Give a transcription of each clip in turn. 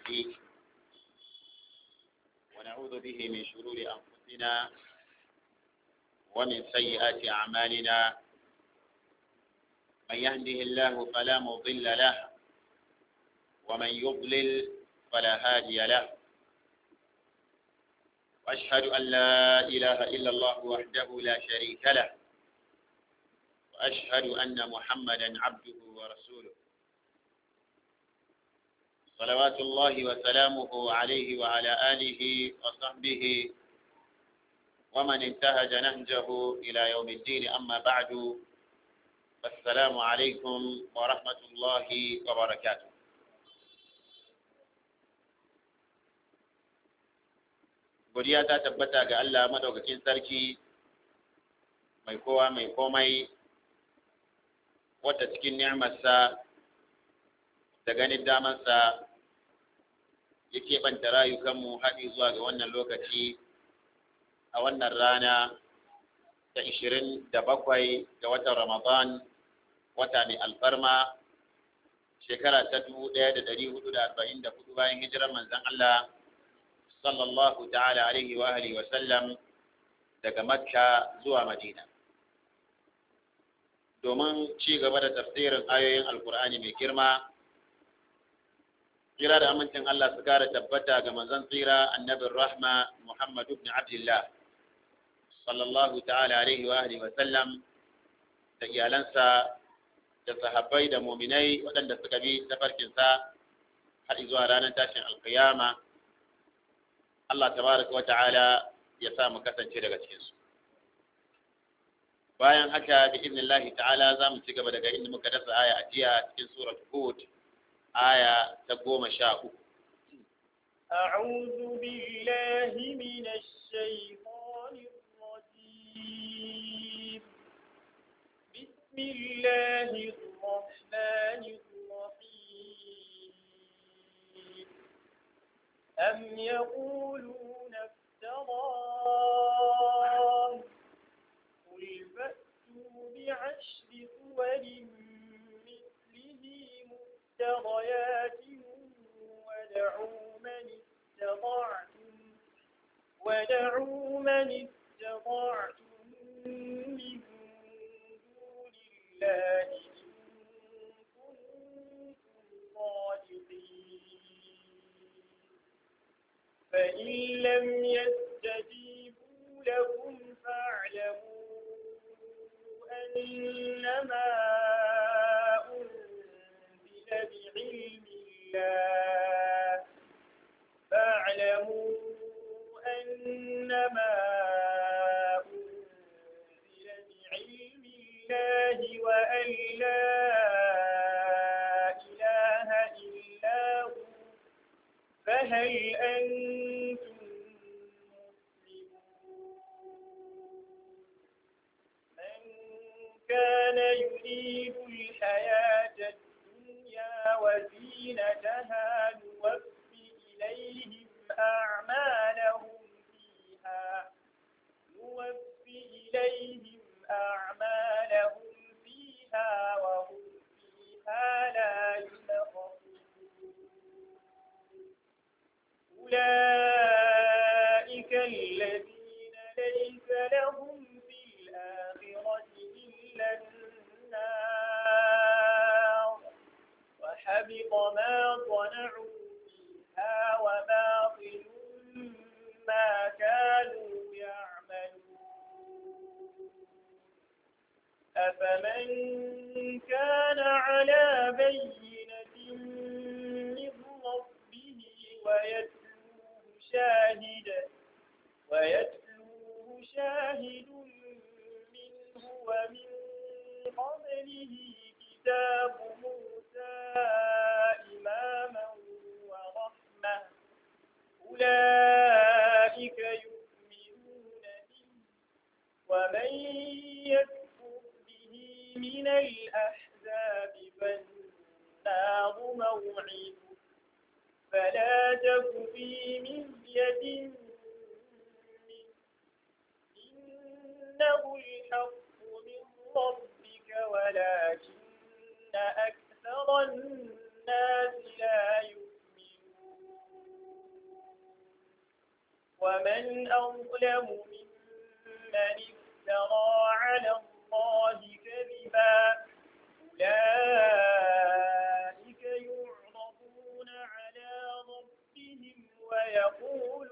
نستهديه ونعوذ به من شرور أنفسنا ومن سيئات أعمالنا من يهده الله فلا مضل له ومن يضلل فلا هادي له وأشهد أن لا إله إلا الله وحده لا شريك له وأشهد أن محمدا عبده ورسوله صلوات الله وسلامه عليه وعلى آله وصحبه ومن انتهج نهجه إلى يوم الدين أما بعد السلام عليكم ورحمة الله وبركاته godiya ta tabbata ga Allah madaukakin sarki mai kowa mai komai wata cikin ni'amarsa da ganin damarsa ya keɓanta rayukanmu haɗi zuwa ga wannan lokaci a wannan rana ta ishirin da bakwai ga watan Ramadan wata mai alfarma shekara ta dubu ɗaya da ɗari hudu da arba'in da hudu bayan hijirar manzon Allah sallallahu ta'ala alaihi wa alihi wa sallam daga Makka zuwa Madina domin ci gaba da tafsirin ayoyin Alkur'ani mai girma tsira da amincin Allah su kara tabbata ga manzon tsira annabin rahma Muhammad ibn Abdullah sallallahu ta'ala alaihi wa alihi wa sallam da iyalansa da sahabbai da muminai waɗanda suka bi tafarkinsa har zuwa ranar tashin alkiyama Allah tabaraka wa ta'ala ya sa mu kasance daga cikin su bayan haka bi idnillahi ta'ala za mu ci gaba daga inda muka dasa aya a jiya cikin surat hud aya ta goma sha uku أعوذ بالله من الشيطان الرجيم بسم الله الرحمن الرحيم أم يقولون افتراه قل فأتوا بعشر سور مثله مفتريات ودعوا من استطعتم ودعوا من استطعتم من دون الله إن كنتم صادقين فإن لم يستجيبوا لكم فاعلموا أنما أنزل بعلم الله فاعلموا أنما أنزل بعلم الله وأن لا إله إلا هو فهل أنتم مسلمون من كان يريد الحياة الدنيا وزينتها نوفي إليهم أعمالهم فيها نوفي إليهم أعمالهم فيها وهم فيها لا يبخسون أولئك الذين ليس لهم في الآخرة إلا النار وحبط ما صنعوا فيها وباطل ما كانوا يعملون أفمن كان على بينة من ربه ويتلوه شاهد ويتلوه شاهد منه ومن قبله كتاب موسى إماما ورحمة أولئك يؤمنون به ومن يكفر به من الأحزاب فالنار موعده فلا تك في مرية منه إنه الحق من ربك ولكن أكثر الناس لا يؤمنون ومن أظلم ممن افترى على الله كذبا أولئك يعرضون على ربهم ويقول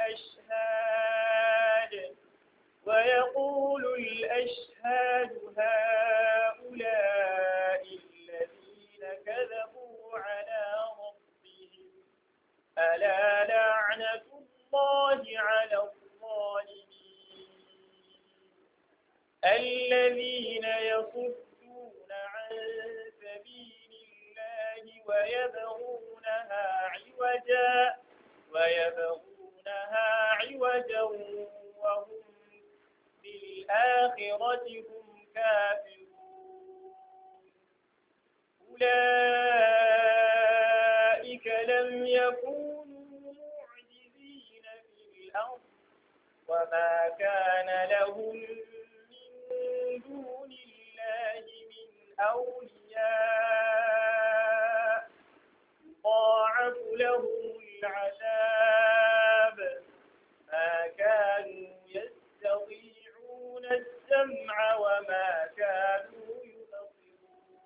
الأشهاد ويقول الأشهاد هؤلاء الذين كذبوا على ربهم ألا لعنة الله على الظالمين الذين يصدون عن سبيل الله ويبغونها عوجا ويبغونها عوجا وهم بالآخرة هم كافرون أولئك لم يكونوا معجزين في الأرض وما كان لهم من دون الله من أولياء يضاعف لهم العذاب ما كانوا يستطيعون السمع وما كانوا يبصرون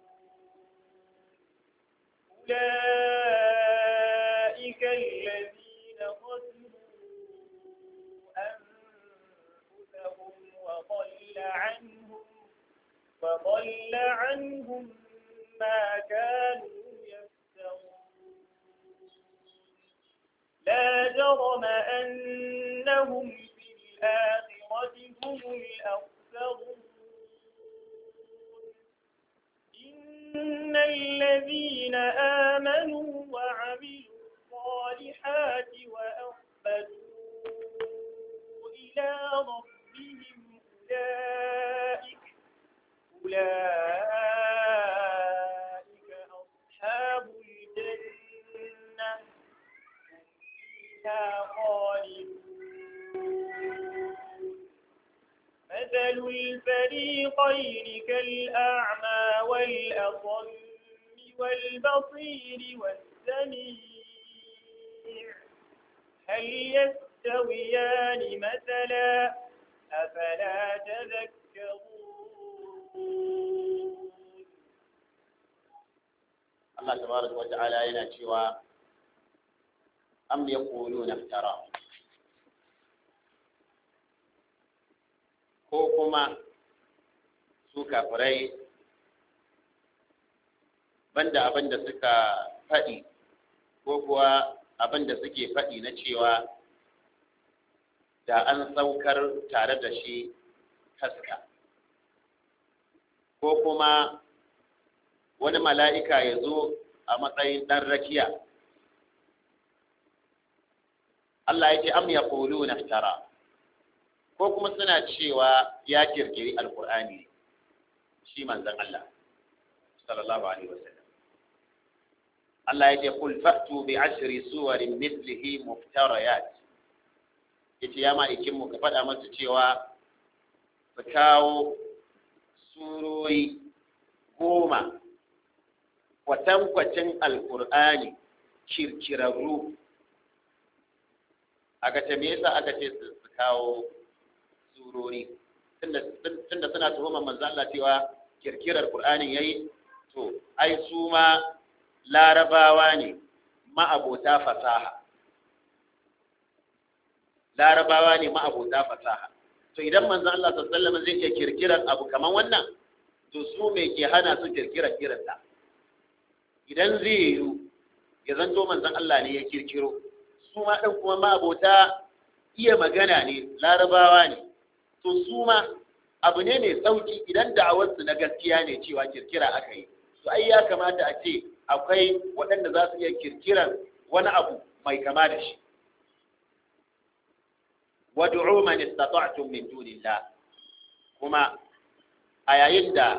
أولئك الذين خسروا أنفسهم وضل عنهم وضل عنهم ما كانوا يفترون لا جرم أنهم في الآخرة هم الأخسرون إن الذين آمنوا وعملوا الصالحات وأخبتوا إلى ربهم أولئك أولئك أصحاب الجنة هم فيها خالدون مثل الفريقين كالأعمى والأصم والبصير والسميع هل يستويان مثلا أفلا تذكرون Allah tabaraka wa ta'ala yana cewa am yaquluna iftara ko kuma su kafirai banda abin da suka faɗi ko kuwa abin da suke faɗi na cewa da an saukar tare da shi taska ko kuma wani mala'ika ya zo a matsayin ɗan rakiya Allah ya ce am ya ƙulu na tara ko kuma suna cewa ya kirkiri alkur'ani shi manzan Allah sallallahu alaihi wasallam Allah ya ce kul fa'tu bi ashri suwarin mithlihi muftarayat yace ya ma'aikin mu ka faɗa masa cewa su kawo surori goma kwatankwacin alkur'ani kirkirarru aka ce me yasa aka ce su kawo surori tunda suna tuhumar manzo Allah cewa kirkirar Qur'anin yayi to ai su ma larabawa ne ma'abota fasaha larabawa ne ma'abota fasaha to idan manzo Allah sallallahu alaihi wasallam zai iya kirkirar abu kaman wannan to su me ke hana su kirkirar irinta idan zai yiwu ya zanto manzon Allah ne ya kirkiro su ma ɗan kuma ma'abota iya magana ne larabawa ne to su ma abu ne mai sauki idan da'awarsu na gaskiya ne cewa kirkira aka yi to ai ya kamata a ce akwai waɗanda za su iya kirkiran wani abu mai kama da shi wad'u man istata'tum min dunillah kuma a yayin da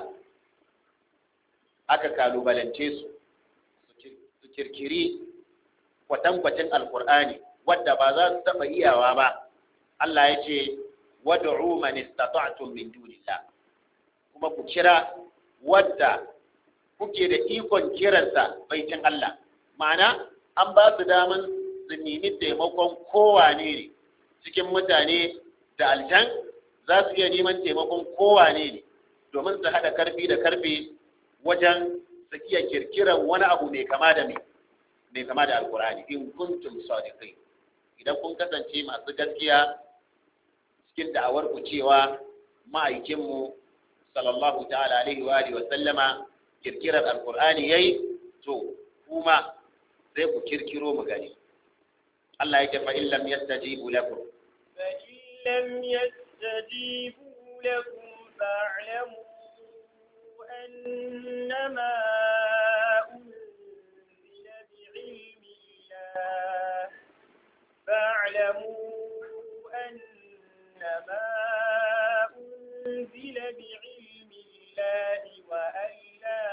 aka kalubalance su su kirkiri kwatankwacin alkur'ani wadda ba za su taɓa iyawa ba Allah ya ce wad'u man istata'tum min dunillah kuma ku kira wadda kuke da ikon kiransa baitin Allah ma'ana an ba su daman su nemi taimakon kowane ne cikin mutane da aljan za su iya neman taimakon kowane ne domin su haɗa karfi da karfe wajen su iya kirkiran wani abu mai kama da mai mai kama da alkurani in kuntum sadiqin idan kun kasance masu gaskiya cikin da'awar ku cewa ma'aikinmu sallallahu ta'ala alaihi wa alihi wa sallama kirkirar alkur'ani yayi to kuma sai ku kirkiro mu gani Allah yake fa in lam yastajibu lakum فإن لم يستجيبوا لكم فاعلموا أنما أنزل بعلم الله فاعلموا أنما أنزل بعلم الله وأن لا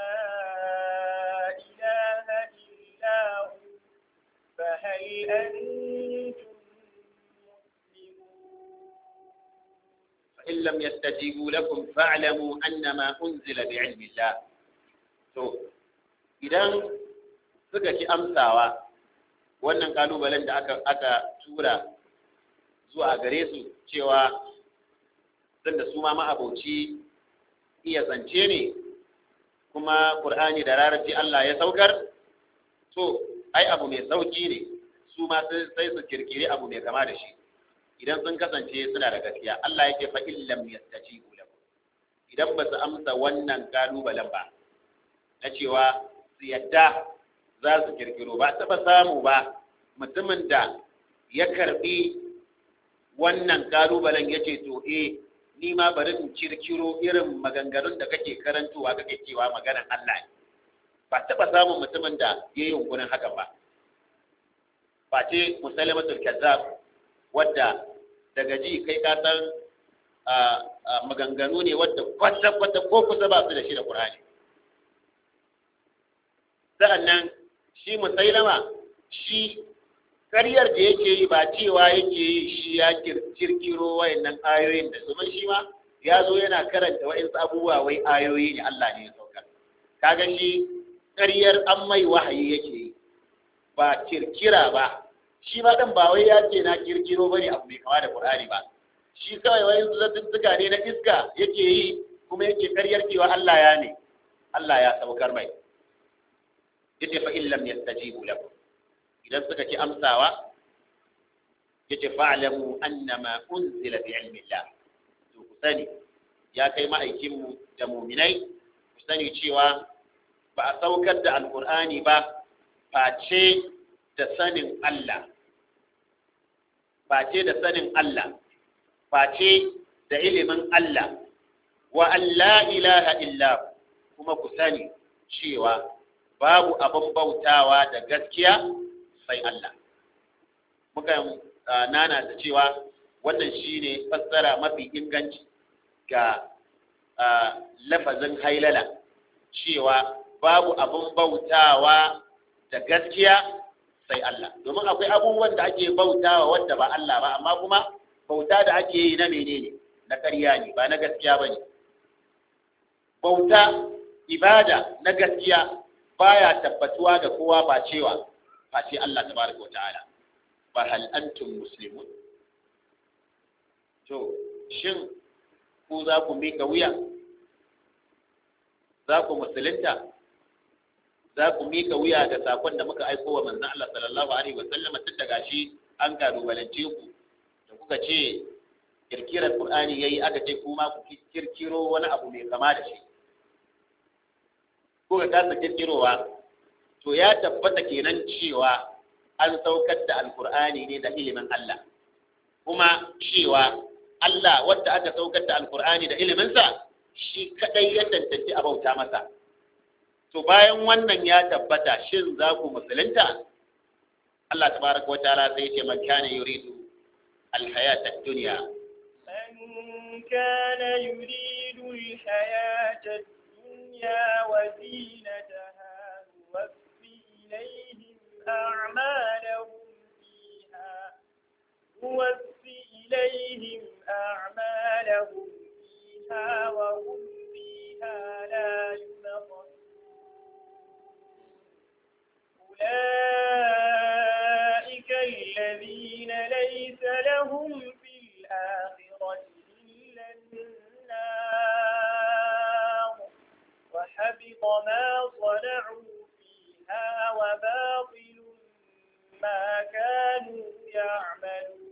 إله إلا هو فهل أنتم مسلمون فإن لم يستجيبوا لكم فاعلموا أنما أنزل بعلم الله to idan suka ki amsawa wannan kalubalen da aka aka tura zuwa gare su cewa da su ma ma'abauci iya zance ne kuma Qur'ani da rarraci Allah ya saukar to ai abu mai sauki ne su ma sai su kirkiri abu mai kama da shi idan sun kasance suna da gaskiya Allah yake fa illam yastajibu lahu idan ba su amsa wannan kalubalen ba na cewa su yadda za su kirkiro ba taɓa samu ba mutumin da ya karbi wannan kalubalen ya ce to eh ni ma bari in kirkiro irin maganganun da kake karantowa kake cewa maganan Allah ne ba taɓa samun mutumin da ya yi yunkurin hakan ba ba ce musalamatul kazzab wadda daga ji kai ka san maganganu ne wadda kwata-kwata ko kusa ba su da shi da Qur'ani sa'annan shi musailama shi karyar da yake yi ba cewa yake yi shi ya kirkiro wayannan ayoyin da domin shi ma ya zo yana karanta wa'insu abubuwa wai ayoyi ne Allah ne ya saukar kaga shi karyar an mai wahayi yake yi ba kirkira ba shi ma dan ba wai ya ce na kirkiro bane abu mai kama da Qur'ani ba shi kawai wai zantuttuka ne na iska yake yi kuma yake karyar cewa Allah ya ne Allah ya saukar mai yace fa in lam yastajibu lakum idan suka ci amsawa yace fa'lamu annama unzila bi ilmi Allah to ku sani ya kai ma'aikin mu da mu'minai ku sani cewa ba a saukar da alqur'ani ba face da sanin Allah face da sanin Allah face da ilimin Allah wa an la ilaha illa kuma ku sani cewa babu abin bautawa da gaskiya sai Allah muka nana da cewa wannan shine fassara mafi inganci ga lafazin hailala cewa babu abin bautawa da gaskiya sai Allah domin akwai abubuwan da ake bautawa wanda ba Allah ba amma kuma bauta da ake yi na menene na ƙarya ne ba na gaskiya bane bauta ibada na gaskiya baya tabbatuwa ga kowa ba cewa ba ce Allah tabaraka wa ta'ala ba hal antum muslimun to shin ku za ku mika wuya za ku musulunta za ku mika wuya ga sakon da muka aiko wa manzon Allah sallallahu alaihi wa sallam tun daga shi an kalubalance ku da kuka ce kirkirar Qur'ani yayi aka ce kuma ku kirkiro wani abu mai kama da shi kuka kasa kirkirowa to ya tabbata kenan cewa an saukar da alkur'ani ne da ilimin Allah kuma cewa Allah wadda aka saukar da alkur'ani da iliminsa shi kadai ya tantance a bauta masa to bayan wannan ya tabbata shin za ku musulunta Allah tabaraka wa ta'ala sai ce man kana yuridu alhayata ad-dunya من كان يريد الحياة الدنيا وزينتها نوفي إليهم أعمالهم فيها نوفي إليهم أعمالهم فيها وهم فيها لا ينقصون أولئك الذين ليس لهم لهم في الآخرة إلا النار وحبط ما صنعوا فيها وباطل ما كانوا يعملون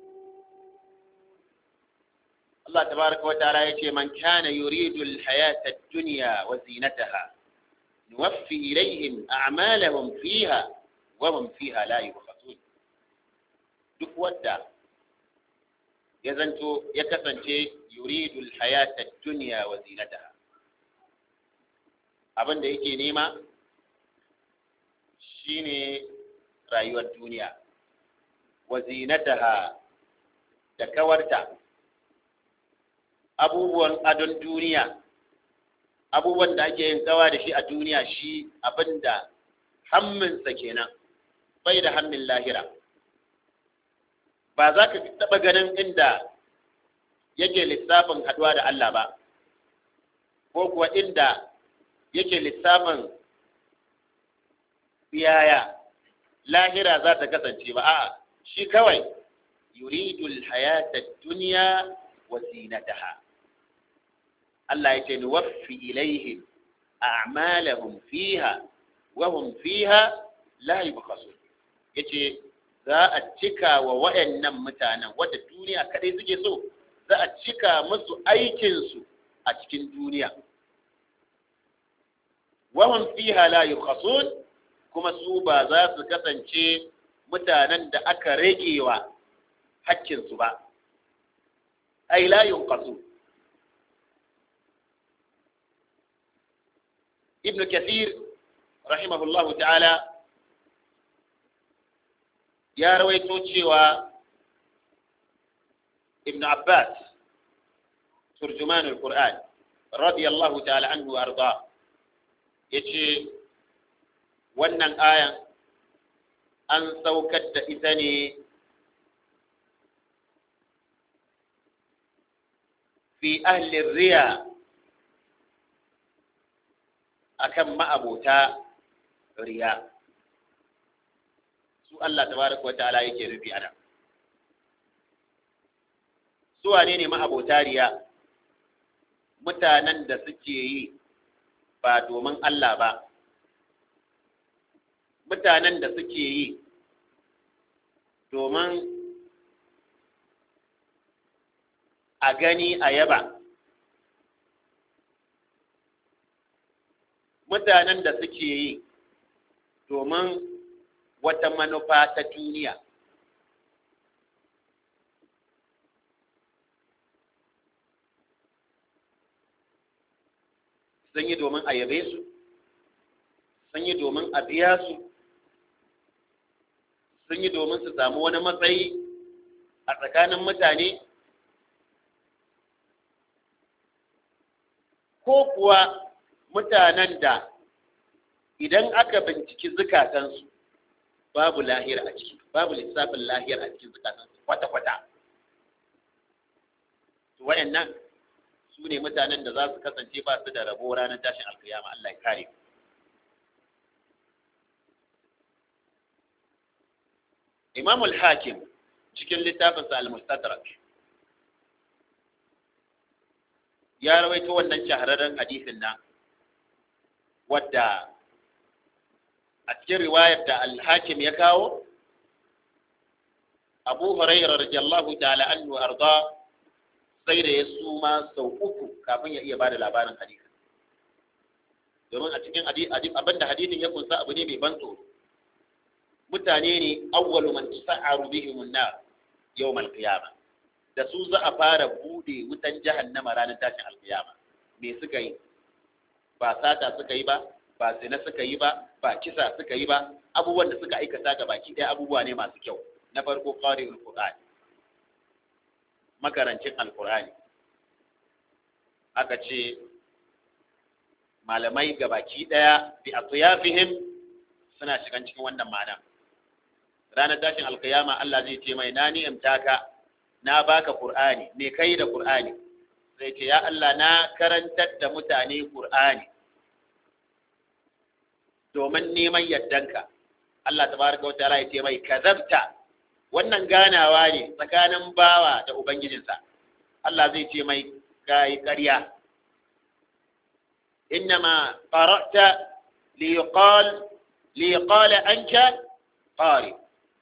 Allah tabaraka wa ta'ala yace man kana yuridu al-hayata ad-dunya wa zinataha nuwaffi ilayhim a'malahum fiha wa hum fiha la yubkhasun duk wanda ya zanto ya kasance yuridu al-hayata ad-dunya wa zinataha abin da yake nema shine rayuwar duniya wa zinataha da kawarta abubuwan adon duniya abubuwan da ake yin kawa da shi a duniya shi abinda hamminsa kenan bai da hammin lahira ba za ka taɓa ganin inda yake lissafin haɗuwa da Allah ba ko kuwa inda yake lissafin yaya lahira za ta kasance ba a'a shi kawai yuridul hayata duniya wa zinataha Allah ya ce nuwaffi ilaihim a'malahum fiha wa hum fiha la yubkhasun yace za a cika wa wayannan mutanen wanda duniya kadai suke so za a cika musu aikin su a cikin duniya wa hum fiha la yubkhasun kuma su ba za su kasance mutanen da aka ragewa hakkinsu ba ai la yunqasu ibn kathir rahimahullahu ta'ala ya rawaito cewa ibn abbas turjuman al-qur'an radiyallahu ta'ala anhu arda yace wannan ayan an saukar da ita ne fi ahli riya akan ma'abota riya su Allah tabaraka wa ta'ala yake rufi ana su wane ne ma'abota riya mutanen da suke yi ba domin Allah ba mutanen da suke yi domin a gani a yaba mutanen da suke yi domin wata manufa ta duniya sun yi domin a yabe su sun yi domin a biya su sun yi domin su samu wani matsayi a tsakanin mutane ko kuwa mutanen da idan aka binciki zukatansu babu lahir a ciki babu lissafin lahir a cikin zukatansu kwata-kwata wayannan su ne mutanen da za su kasance ba su da rabo ranar tashin alkiyama Allah ya kare Imam al-Hakim cikin littafinsa al-Mustadrak ya rawaito wannan shahararren hadisin nan wadda a cikin riwayar da al-Hakim ya kawo Abu Hurairah radiyallahu ta'ala anhu arda sai da ya suma sau uku kafin ya iya bada labarin hadisin domin a cikin abinda hadisin ya kunsa abu ne mai ban tsoro mutane ne awwalu man tasa'aru bihim an-nar yawm al-qiyamah da su za a fara bude wutan jahannama ranar tashin alkiyama me suka yi ba sata suka yi ba ba zina suka yi ba ba kisa suka yi ba abubuwan da suka aikata ga baki ɗaya abubuwa ne masu kyau na farko qari'ul qur'an makarancin alqur'ani aka ce malamai ga baki ɗaya bi atyafihim suna shigan cikin wannan ma'ana ranar tashin alkiyama Allah zai ce mai na ni'imta ka na baka Qur'ani me kai da Qur'ani sai ce ya Allah na karantar da mutane Qur'ani domin neman yaddanka Allah tabaraka wa ta'ala ya ce mai kazabta wannan ganawa ne tsakanin bawa da ubangijinsa Allah zai ce mai kai ƙarya innama qara'ta liqal liqala anka qari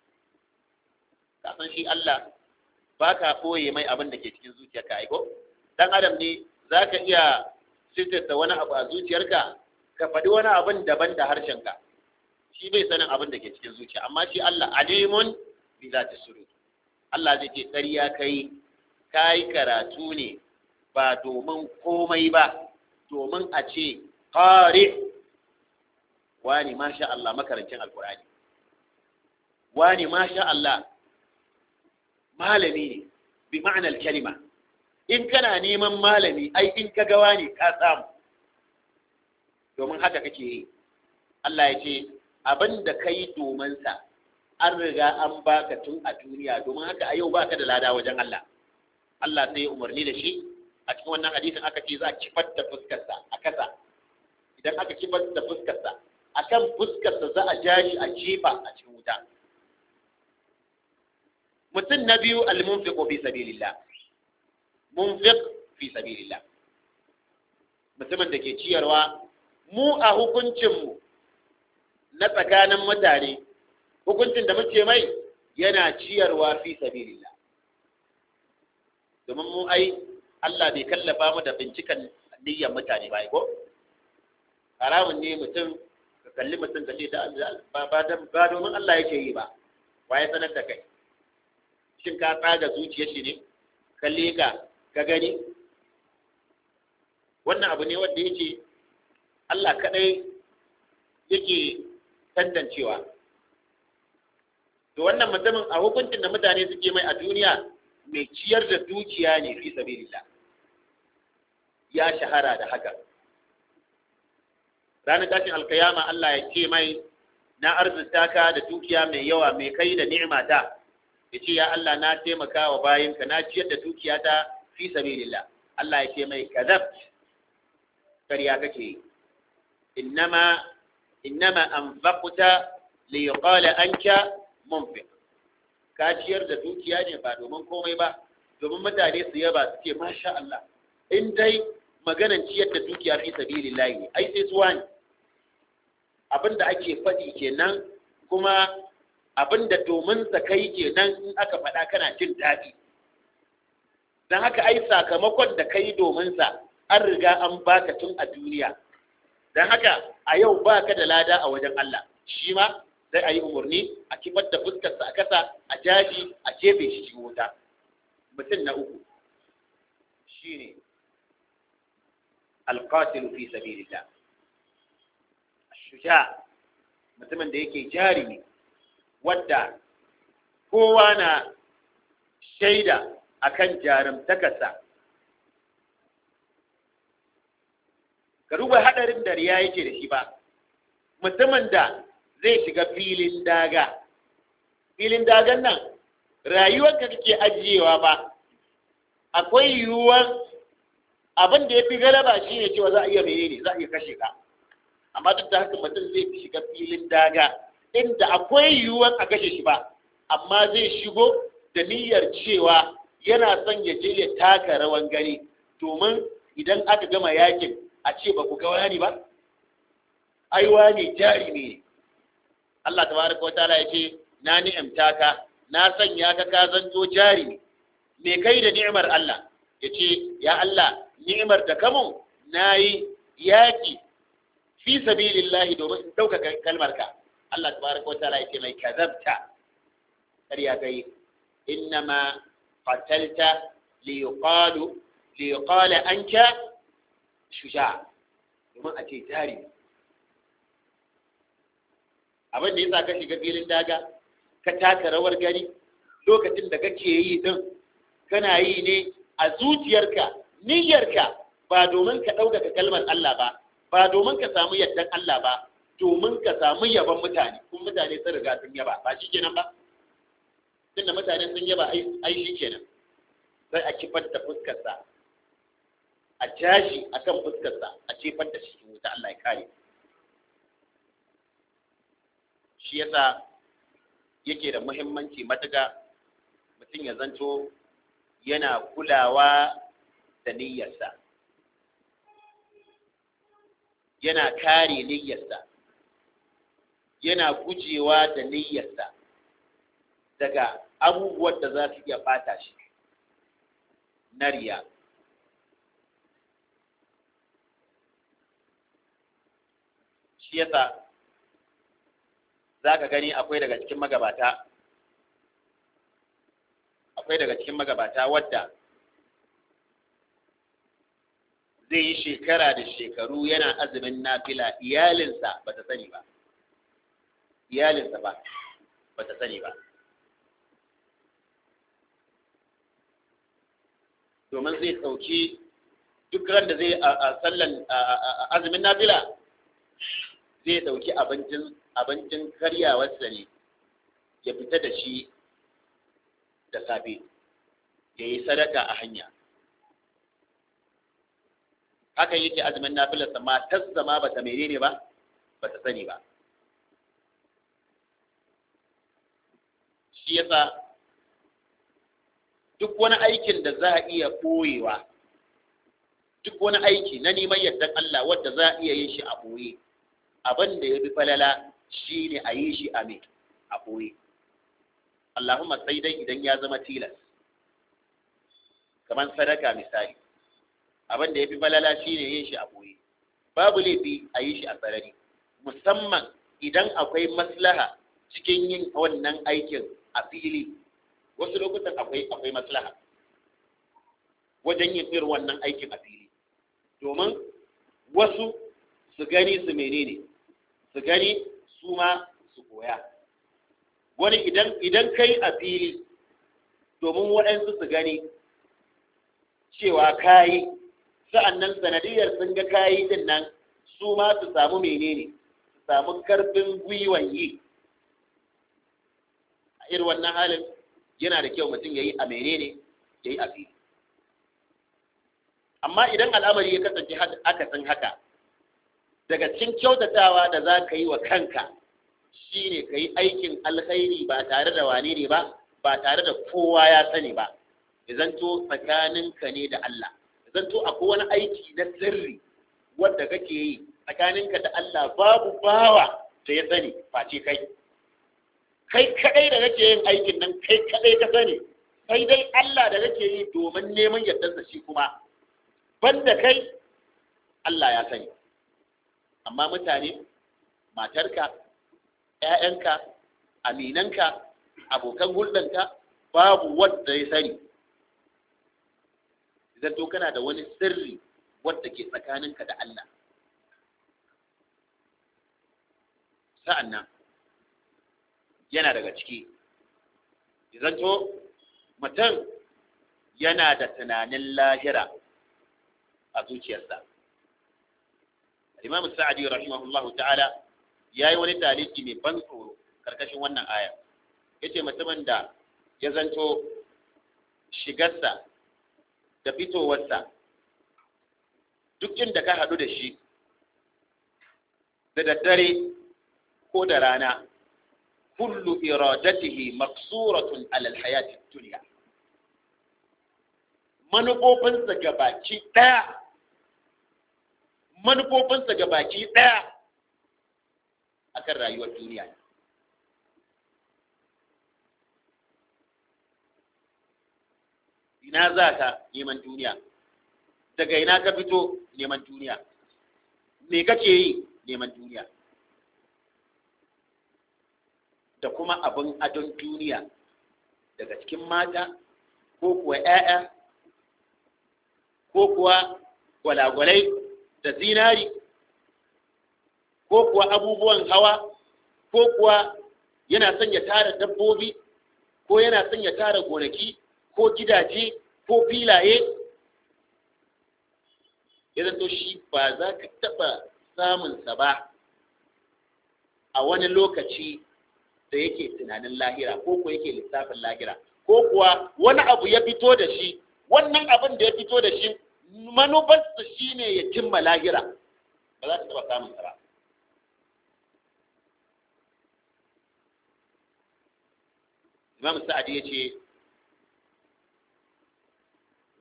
kasan shi Allah baka koye mai abin da ke cikin zuciyarka aiko dan adam ne zaka iya sitirta wani abu a zuciyarka ka faɗi wani abin daban da harshenka shi bai sanin abin da ke cikin zuciya amma shi Allah alimun bi zati sudur Allah zai ce ƙarya kai kai karatu ne ba domin komai ba domin a ce qari wani masha Allah makarancin alkur'ani wani masha Allah malami ne bi ma'anar kalima in kana neman malami ai in ka gawa ne ka samu domin haka kake yi Allah ya ce abin da ka yi dominsa an riga an baka tun a duniya domin haka a yau baka da lada wajen Allah Allah sai ya umarni da shi a cikin wannan hadisin aka ce za a kifar da fuskarsa a kasa idan aka kifar da fuskarsa a kan fuskarsa za a ja shi a jefa a cikin wuta mutum na biyu al-munfiqu fi sabilillah munfiq fi sabilillah mutumin da ke ciyarwa mu a hukuncinmu na tsakanin mutane hukuncin da muke mai yana ciyarwa fi sabilillah domin mu ai Allah bai kallafa mu da bincikan niyyar mutane ba ko haramun ne mutum ka kalli mutum ka ce da ba domin Allah yake yi ba waye sanar da kai shin ka tsaga zuciyar shi ne kalle ka ka gani wannan abu ne wanda yake Allah kadai yake tantancewa to wannan mutumin a hukuncin da mutane suke mai a duniya mai ciyar da dukiya ne fi sabilillah ya shahara da haka ranar tashin alkayama Allah ya ce mai na arzuta ka da dukiya mai yawa mai kai da ni'mata ya ce ya Allah na taimaka wa bayinka na ciyar da dukiya ta fi sabilillah Allah ya ce mai kadab kariya kake yi innama innama anfaqta li yuqala anka munfiq ka ciyar da dukiya ne ba domin komai ba domin mutane su yaba su ce masha Allah in dai maganan ciyar da dukiya fi sabilillah ne ai sai suwa ne abinda ake faɗi kenan kuma abinda domin sa kai kenan in aka faɗa kana jin daɗi don haka ai sakamakon da kai domin sa an riga an baka tun a duniya don haka a yau baka da lada a wajen Allah shi ma sai a yi umarni a kifar da fuskarsa a kasa a jaji a jefe shi cikin wuta mutum na uku shine alqatil fi sabilillah shuja mutumin da yake jarumi wadda kowa na shaida akan jarumtakarsa ka duba hadarin da riya yake da shi ba mutumin da zai shiga filin daga filin dagan nan rayuwarka kake ajiyewa ba akwai yiwuwar abin da ya fi galaba shi ne cewa za a iya menene za a iya kashe ka amma duk da haka mutum zai shiga filin daga inda akwai yiwuwar a kashe shi ba amma zai shigo da niyyar cewa yana son ya je ya taka rawan gani domin idan aka gama yakin a ce ba ku ga wani ba ai wani jari ne Allah tabaraka wa ta'ala yace na ni'imta ka na sanya ka ka zanto jari ne me kai da ni'imar Allah yace ya Allah ni'imar da kamun nayi yaki fi sabilillahi domin in dauka kalmar ka Allah tabaraka wa ta'ala yace mai kazabta kariya kai innama qatalta li yuqalu li yuqala anka shuja domin a ce jari abin da yasa ka shiga filin daga ka taka rawar gani lokacin da kake yi din kana yi ne a zuciyarka niyyarka ba domin ka ɗaukaka kalmar Allah ba ba domin ka samu yardan Allah ba domin ka samu yaban mutane kuma mutane sun riga sun yaba ba shi kenan ba tunda mutane sun yaba ai shi kenan sai a kifar da fuskarsa a jashi akan fuskarsa a cefar da shi wuta Allah ya kare shi yasa yake da muhimmanci matuƙa mutum ya zanto yana kulawa da niyyarsa yana kare niyyarsa yana gujewa da niyyarsa daga abubuwan da za su iya bata shi na riya shi yasa za ka gani akwai daga cikin magabata akwai daga cikin magabata wadda zai yi shekara da shekaru yana azumin nafila iyalinsa ba ta sani ba iyalinsa ba ba ta sani ba domin zai ɗauki duk ran da zai a sallan azumin nafila zai ɗauki abincin abincin karyawarsa ne ya fita da shi da safe ya yi sadaka a hanya haka yake azumin nafilarsa matarsa ma bata menene ba bata sani ba shi yasa duk wani aikin da za a iya ɓoyewa duk wani aiki na neman yardan Allah wadda za a iya yin shi a ɓoye abin da ya fi falala shi ne a yi shi a mai a ɓoye Allahumma sai dai idan ya zama tilas kamar sadaka misali abin da ya fi falala shi ne yin shi a ɓoye babu laifi a yi shi a sarari musamman idan akwai maslaha cikin yin wannan aikin a fili wasu lokutan akwai akwai maslaha wajen yin irin wannan aikin a fili domin wasu su gani su menene su gani su ma su koya wani idan idan kai a fili domin waɗansu su gani cewa kayi sa'annan sanadiyar sun ga kayi din nan su ma su samu menene su samu karfin gwiwan yi a irin wannan halin yana da kyau mutum ya yi a menene ya yi a fili amma idan al'amari ya kasance akasin haka daga cikin kyautatawa da za ka yi wa kanka shine ka yi aikin alkhairi ba tare da wane ne ba ba tare da kowa ya sani ba izanto tsakaninka ne da Allah izanto akwai wani aiki na sirri wanda kake yi tsakaninka da Allah babu bawa da ya sani face kai kai kadai da kake yin aikin nan kai kadai ka sani sai dai Allah da kake yi domin neman yardarsa shi kuma banda kai Allah ya sani amma mutane matarka ‘ya'yanka aminanka abokan hulɗanka babu wanda ya sani idan to kana da wani sirri wadda ke tsakaninka da Allah sa'annan yana daga ciki idan to mutum yana da tunanin lahira a zuciyarsa imam sa'adi rahimahullahu ta'ala ya yi wani taliki mai ban tsoro karkashin wannan aya ya ce mutumin da ya zanto shigarsa da fitowarsa duk inda ka haɗu da shi da daddare ko da rana kullu iradatihi maksuratun alal hayati duniya manufofinsa ga baki ɗaya manufofinsa ga baki ɗaya akan rayuwar duniya ina za ka neman duniya daga ina ka fito neman duniya me kake yi neman duniya da kuma abin adon duniya daga cikin mata ko kuwa 'ya'ya ko kuwa gwalagwalai da zinari ko kuwa abubuwan hawa ko kuwa yana son ya tara dabbobi ko yana son ya tara gonaki ko gidaje ko filaye ya to shi ba za ka taɓa samunsa ba a wani lokaci da yake tunanin lahira ko kuwa yake lissafin lahira ko kuwa wani abu ya fito da shi wannan abin da ya fito da shi manufarsa shi ne ya cimma lahira ba za ta taɓa samunsa ba imam sa'adi ya ce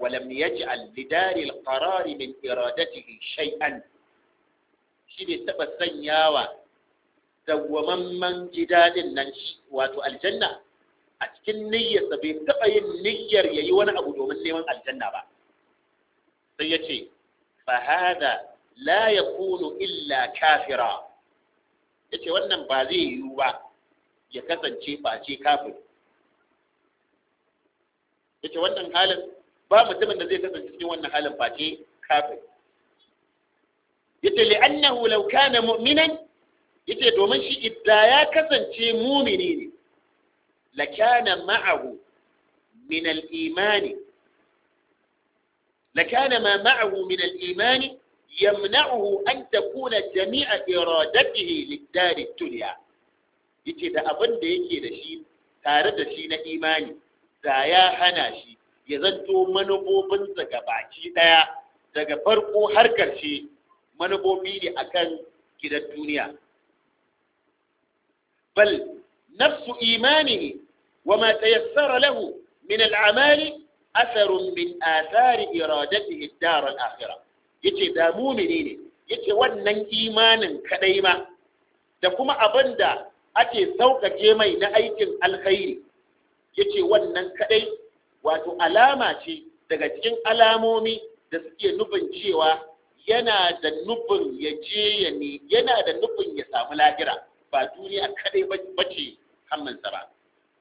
ولم يجعل لدار القرار من إرادته شيئا شيء تبا سنياوا dawwamamman gidadin nan shi wato aljanna a cikin niyyarsa bai taɓa yin niyyar ya yi wani abu domin neman aljanna ba sai ya ce fahada la ya kunu illa kafira ya ce wannan ba zai yiwu ba ya kasance face kafin ya ce wannan halin ba mutumin da zai kasance cikin wannan halin face kafin ya ce li'annahu law kana mu'minan ya ce domin shi idda ya kasance mumini ne lakana ma'ahu min al-imani lakana ma ma'ahu min al-imani yamna'uhu an takuna jami'a iradatihi lid-dar ad-dunya yace da abin da yake da shi tare da shi na imani da ya hana shi ya zanto manufofinsa ga baki daya daga farko har karshe manufofi ne akan gidan duniya bal nafsu imanihi وما تيسر له من الأعمال أثر من آثار إرادته الدار الآخرة yace da mumini ne yace wannan imanin kadai ma da kuma abin da ake sauƙaƙe mai na aikin alkhairi yace wannan kadai wato alama ce daga cikin alamomi da suke nufin cewa yana da nufin ya je ya ne yana da nufin ya samu lahira ba duniya kadai bace hammansa ba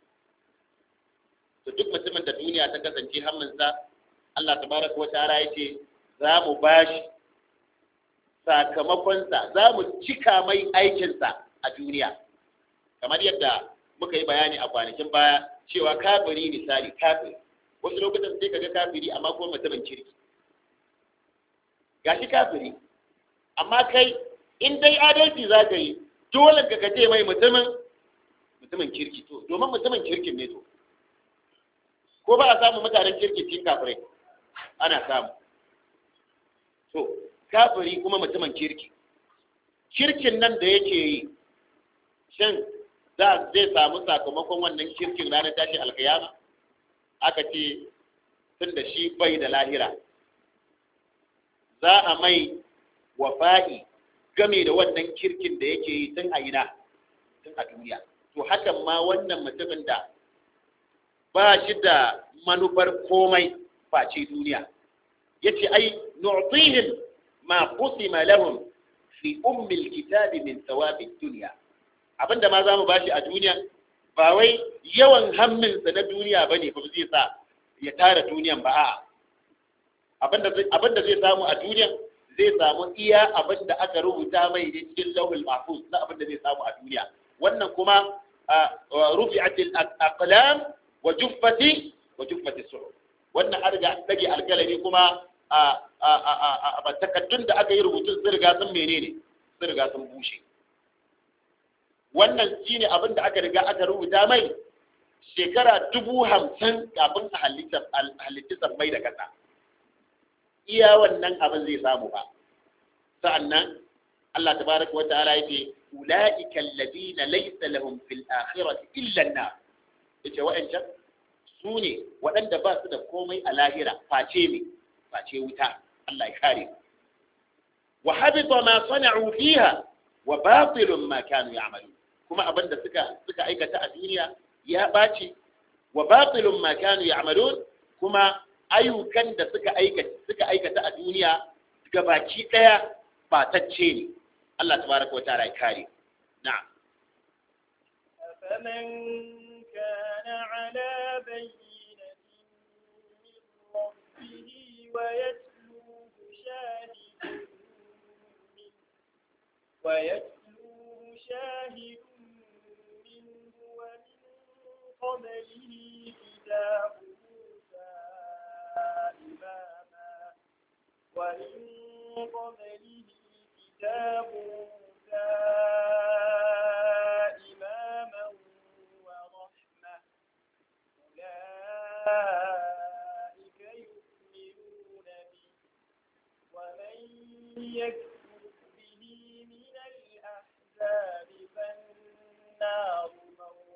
to duk mutumin da duniya ta kasance hammansa Allah tabaraka wa ta'ala yace za mu bashi sakamakonsa za mu cika mai aikinsa a duniya kamar yadda muka yi bayani a kwanakin baya cewa kafiri misali kafiri wasu lokutan sai kaga kafiri amma kuma mutumin kirki gashi kafiri amma kai in dai adalci za ka yi dole ka kace mai mutumin mutumin kirki to domin mutumin kirkin ne to ko ba a samu mutanen kirki cikin kafirai ana samu to kafiri kuma mutumin kirki kirkin nan da yake yi shin za zai samu sakamakon wannan kirkin ranar tashi alkiyama aka ce tun da shi bai da lahira za a mai wafa'i game da wannan kirkin da yake yi tun a ina tun a duniya to hakan ma wannan mutumin da ba shi da manufar komai face duniya yace ai nu'tihim ma qusima lahum fi ummi alkitab min thawab ad-dunya abinda ma zamu bashi a duniya ba wai yawan hamminsa na duniya bane ba zai sa ya tara duniyan ba a'a abinda abinda zai samu a duniya zai samu iya abinda aka rubuta mai ne cikin lawhul mahfuz na abinda zai samu a duniya wannan kuma rufi'at al-aqlam wa juffati wa juffati suhuf wannan an riga dage alkalami kuma a takaddun da aka yi rubutun sun riga sun menene sun riga sun bushe wannan shine abin da aka riga aka rubuta mai shekara dubu hamsin kafin a halittar mai da kasa iya wannan abin zai samu ba sa'annan Allah tabaraka wa ta'ala yake ulaika alladhina laysa lahum fil akhirati illa an-nar yace wa'ancan su ne waɗanda ba su da komai a lahira face ne face wuta Allah ya kare wa habita ma sana'u fiha wa batilun ma kanu ya'malun kuma abinda suka suka aikata a duniya ya ɓaci wa batilun ma kanu ya'malun kuma ayyukan da suka aikata suka aikata a duniya gabaki daya batacce ne Allah tabaraka wa ta'ala ya kare na'am فمن كان على بينة من ربه ويتلوه شاهد منه ويتلوه شاهد منه ومن قبله كتاب موسى إماما ومن قبله كتاب موسى إماما ورحمة أولئك يؤمنون به ومن يكفر به من الأحزاب فالنار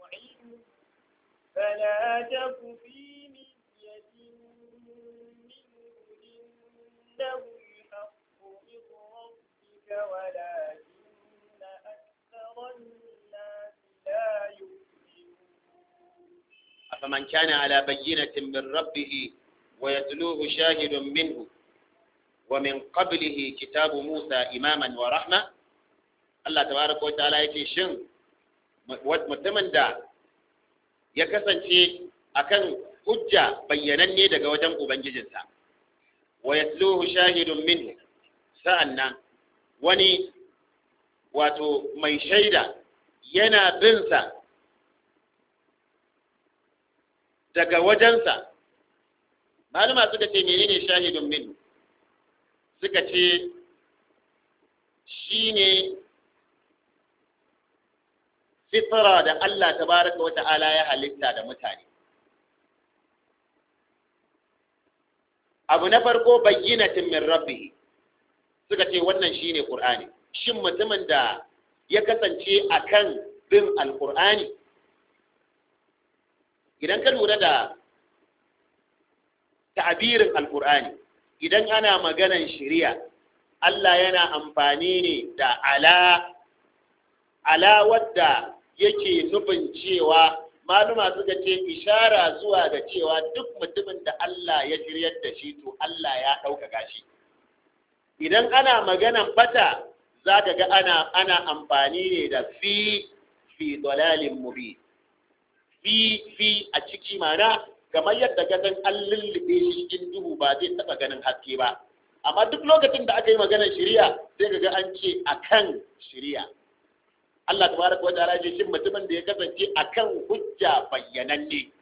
موعده فلا تك في مرية منه إنه الحق من ربك ولكن أكثر الناس لا يؤمنون أفمن كان على بينة من ربه ويتلوه شاهد منه ومن قبله كتاب موسى إماما ورحمة الله تبارك وتعالى yake shin mutumin da ya kasance akan hujja bayyananne daga wajen ubangijinsa wa yatluhu shahidun minhu sa'annan wani wato mai shaida yana binsa daga wajensa malama suka ce menene shahidun minhu suka ce shine fitra da Allah tabaraka wa ta'ala ya halitta da mutane abu na farko bayyinatin min rabbihi suka ce wannan shine qur'ani shin mutumin da ya kasance akan bin alqur'ani idan ka lura da ta'abirin alqur'ani idan ana maganan shari'a Allah yana amfani ne da ala ala wadda yake nufin cewa maluma suka ce ishara zuwa ga cewa duk mutumin da Allah ya shiryar da shi to Allah ya ɗaukaka shi idan ana maganan bata za ka ga ana ana amfani ne da fi fi dalalin mubi fi fi a ciki mana kamar yadda ka san an lullube shi cikin duhu ba zai taɓa ganin haske ba amma duk lokacin da aka yi maganar shiriya sai ka ga an ce akan shiriya Allah tabaraka wa ta'ala ce shin mutumin da ya kasance akan hujja bayyananne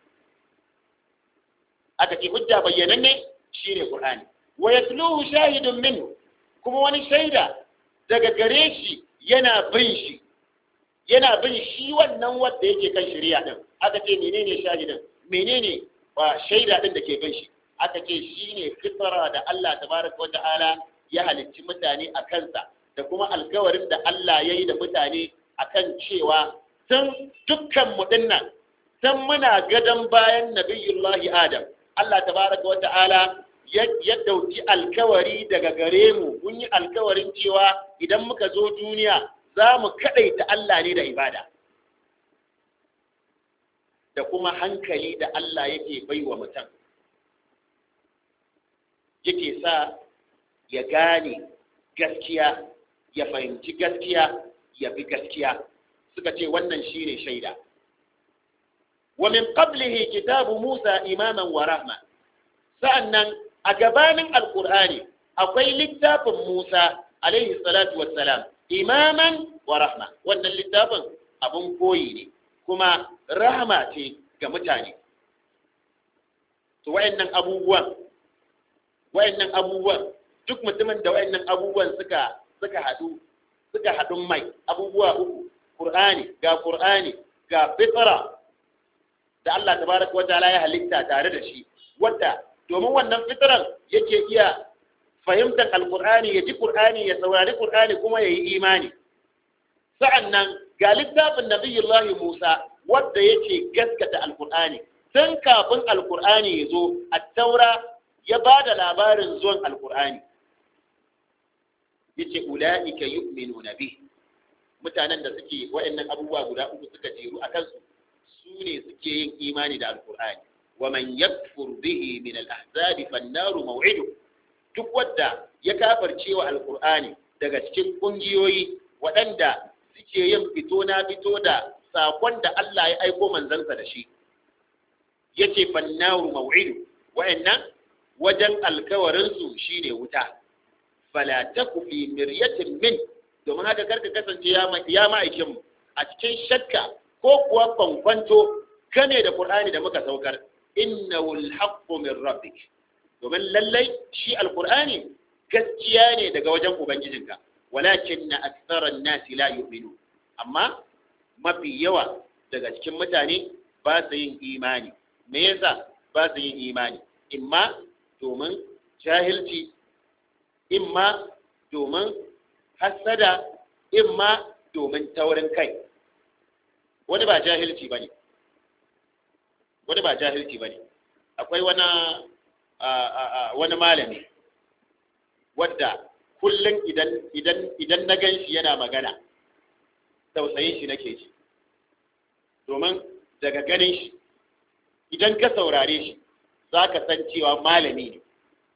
aka ce hujja bayyananne shine Qur'ani wa yatluhu shahidun minhu kuma wani shaida daga gare shi yana bin shi yana bin shi wannan wanda yake kan shari'a din aka ce menene shahidin menene ba shaida din da ke bin shi aka ce shine fitra da Allah tabaraka wa ta'ala ya halicci mutane a kansa da kuma alkawarin da Allah ya yi da mutane akan cewa tun dukkan mu dinnan tun muna gadon bayan nabiyullahi adam Allah tabaraka wa ta'ala ya dauki alkawari daga gare mu mun yi alkawarin cewa idan muka zo duniya za mu kadaita Allah ne da ibada da kuma hankali da Allah yake baiwa mutum yake sa ya gane gaskiya ya fahimci gaskiya ya bi gaskiya suka ce wannan shine shaida wa min qablihi kitabu Musa imaman wa rahma sa'annan a gabanin alqur'ani akwai littafin Musa alaihi salatu wassalam imaman wa rahma wannan littafin abun koyi ne kuma rahma ce ga mutane to wayannan abubuwan wayannan abubuwan duk mutumin da wayannan abubuwan suka suka hadu suka haɗun mai abubuwa uku Qur'ani ga Qur'ani ga fitra da Allah tabaraka wa ta'ala ya halitta tare da shi wadda domin wannan fitran yake iya fahimtar alqur'ani ya ji qur'ani ya saurari qur'ani kuma ya yi imani sa'annan ga littafin nabiyullahi Musa wadda yake gaskata alqur'ani tun kafin alqur'ani ya zo at-taura ya ba da labarin zuwan alqur'ani yace ulaika yu'minuna bih mutanen da suke waɗannan abubuwa guda uku suka jeru a kansu su ne suke yin imani da alkur'ani wa man yakfur bihi min al-ahzab fan-naru maw'idu duk wanda ya kafirce wa alkur'ani daga cikin kungiyoyi waɗanda suke yin fito na fito da sakon da Allah ya aiko manzansa da shi yace fan-naru maw'idu wa'annan wajen alkawarin su shine wuta fala taku fi miryatin min domin haka karka kasance ya ma'aikinmu a cikin shakka ko kuwa kwankwanto kane da Qur'ani da muka saukar innahu alhaqqu min rabbik domin lallai shi alqur'ani gaskiya ne daga wajen ubangijinka walakin aktharan nasi la yu'minu amma mafi yawa daga cikin mutane ba su yin imani me yasa ba su yin imani imma domin jahilci imma domin hassada imma domin taurin kai wani ba jahilci ba ne wani ba jahilci ba ne akwai wani wani malami wadda kullum idan idan idan na gan shi yana magana tausayin shi nake ji domin daga ganin shi idan ka saurare shi za ka san cewa malami ne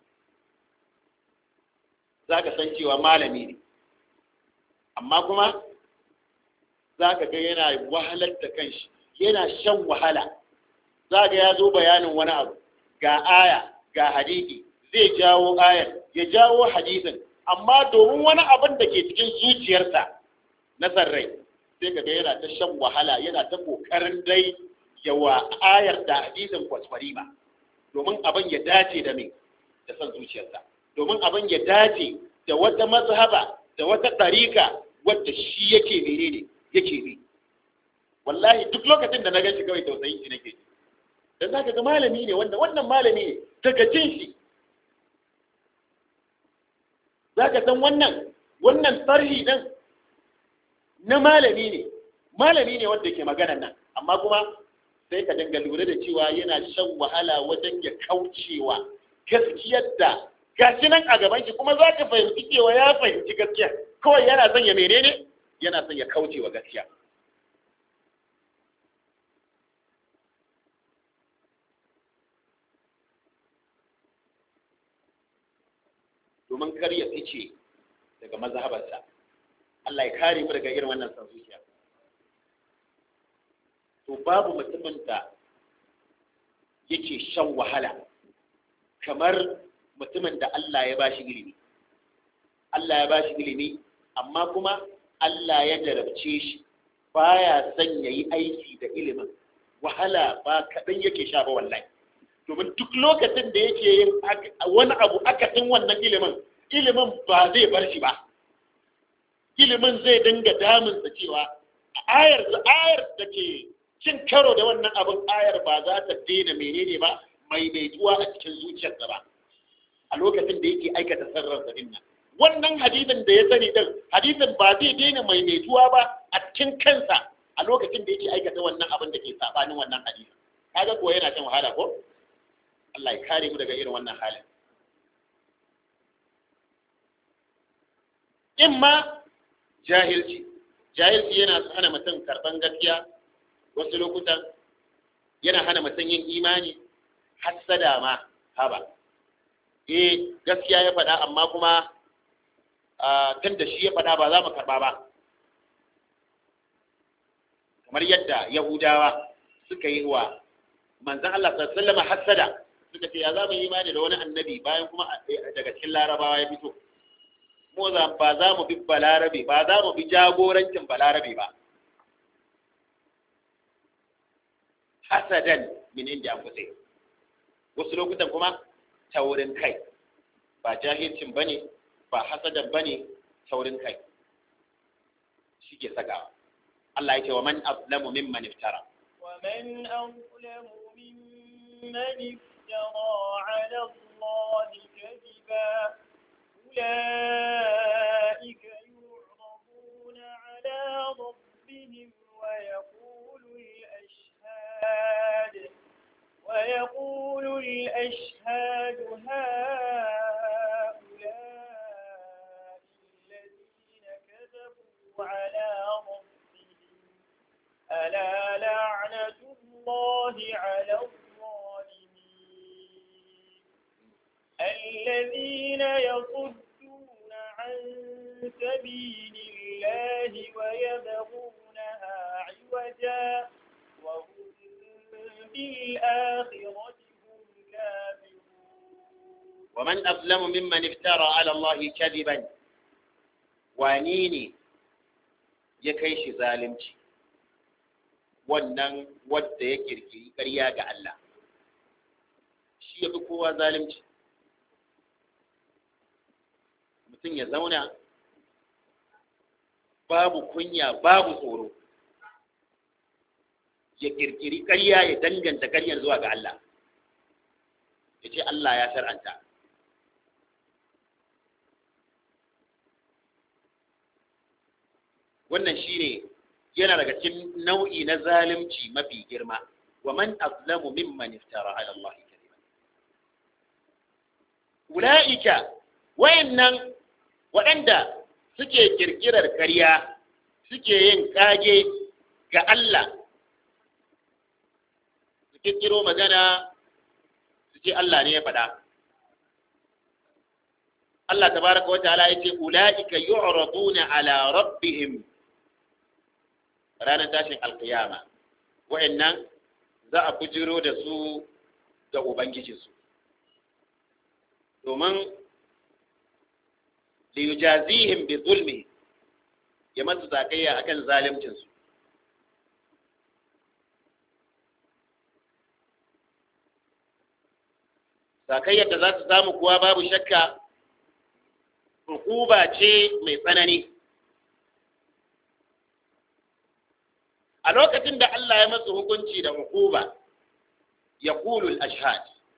za ka san cewa malami ne amma kuma za ka ga yana wahalar da kanshi yana shan wahala za ga ya zo bayanin wani abu ga aya ga hadisi zai jawo ayar ya jawo hadisin amma domin wani abin da ke cikin zuciyarsa na sarrai sai ka ga yana ta shan wahala yana ta kokarin dai yawa ayar da hadisin kwasfari ba domin abin ya dace da mai da son zuciyarsa domin abin ya dace da wata mazhaba da wata ɗarika wadda shi yake menene yake bi wallahi duk lokacin da na gan shi kawai tausayin shi nake ji dan zaka ga malami ne wanda wannan malami ne daga jin shi zaka san wannan wannan tsarhi din na malami ne malami ne wanda ke maganan nan amma kuma sai ka dinga lura da cewa yana shan wahala wajen ya kaucewa gaskiyar da gashi nan a gaban shi kuma za ka fahimci cewa ya fahimci gaskiya kawai yana son ya menene yana son ya kaucewa gaskiya domin kar ya fice daga mazhabarsa Allah ya kare mu daga irin wannan san zuciya to babu mutumin da yake shan wahala kamar mutumin da Allah ya bashi ilimi Allah ya bashi ilimi amma kuma Allah ya jarabce shi baya son yayi aiki da ilimin wahala ba kaɗan yake sha ba wallahi domin duk lokacin da yake yin wani abu akasin wannan ilimin ilimin ba zai bar shi ba ilimin zai dinga damunsa cewa ayar ayar da ke cin karo da wannan abin ayar ba za ta daina menene ba mai maituwa a cikin zuciyarsa ba a lokacin da yake aikata sarrarsa din nan wannan hadisin da ya sani din hadisin ba zai daina mai maituwa ba a cikin kansa a lokacin da yake aikata wannan abin da ke sabanin wannan hadisin kaga kuwa yana shan wahala ko Allah ya kare mu daga irin wannan halin in ma jahilci jahilci yana hana mutum karban gaskiya wasu lokutan yana hana mutum yin imani hassada ma haba eh gaskiya ya faɗa amma kuma tun da shi ya faɗa ba za mu karɓa ba kamar yadda yahudawa suka yi wa manzan Allah sallama hassada suka ce ya za mu yi imani da wani annabi bayan kuma daga cikin larabawa ya fito mu ba za mu bi balarabe ba za mu bi jagorancin balarabe ba hasadan min inda an kusa wasu lokutan kuma taurin kai ba jahilcin ba ne ba hasadan ba ne taurin kai shi ke sakawa Allah ya ce wa man azlamu mimman iftara ومن أظلم ممن افترى على الله كذبا أولئك يعرضون على ربهم ويقول الأشهاد ويقول الأشهاد هؤلاء الذين كذبوا على ربهم ألا لعنة الله على الظالمين الذين يصدون عن سبيل الله ويبغونها عوجا وهم بالآخرة هم كافرون ومن أظلم ممن افترى على الله كذبا وانيني يكيش ظالمتي wannan wadda ya kirkiri ƙarya ga Allah shi ya fi kowa zalunci mutum ya zauna babu kunya babu tsoro ya kirkiri ƙarya ya danganta ƙaryar zuwa ga Allah ya ce Allah ya shar'anta wannan shine yana daga cikin nau'i na zalunci mafi girma wa man azlamu mimman iftara ala Allah kadiban ulaika wayannan waɗanda suke kirkirar ƙarya suke yin ƙage ga Allah su kirkiro magana su ce Allah ne ya faɗa Allah tabaraka wa ta'ala yace ulaika yu'raduna ala rabbihim ranar tashin alkiyama wa'annan za a bujiro da su ga ubangijinsu domin liyujazihim bi zulmi ya masu zakayya akan zalimcinsu zakayyar da za su samu kuwa babu shakka hukuba ce mai tsanani a lokacin da Allah ya masu hukunci da hukuba ya kulul ashhad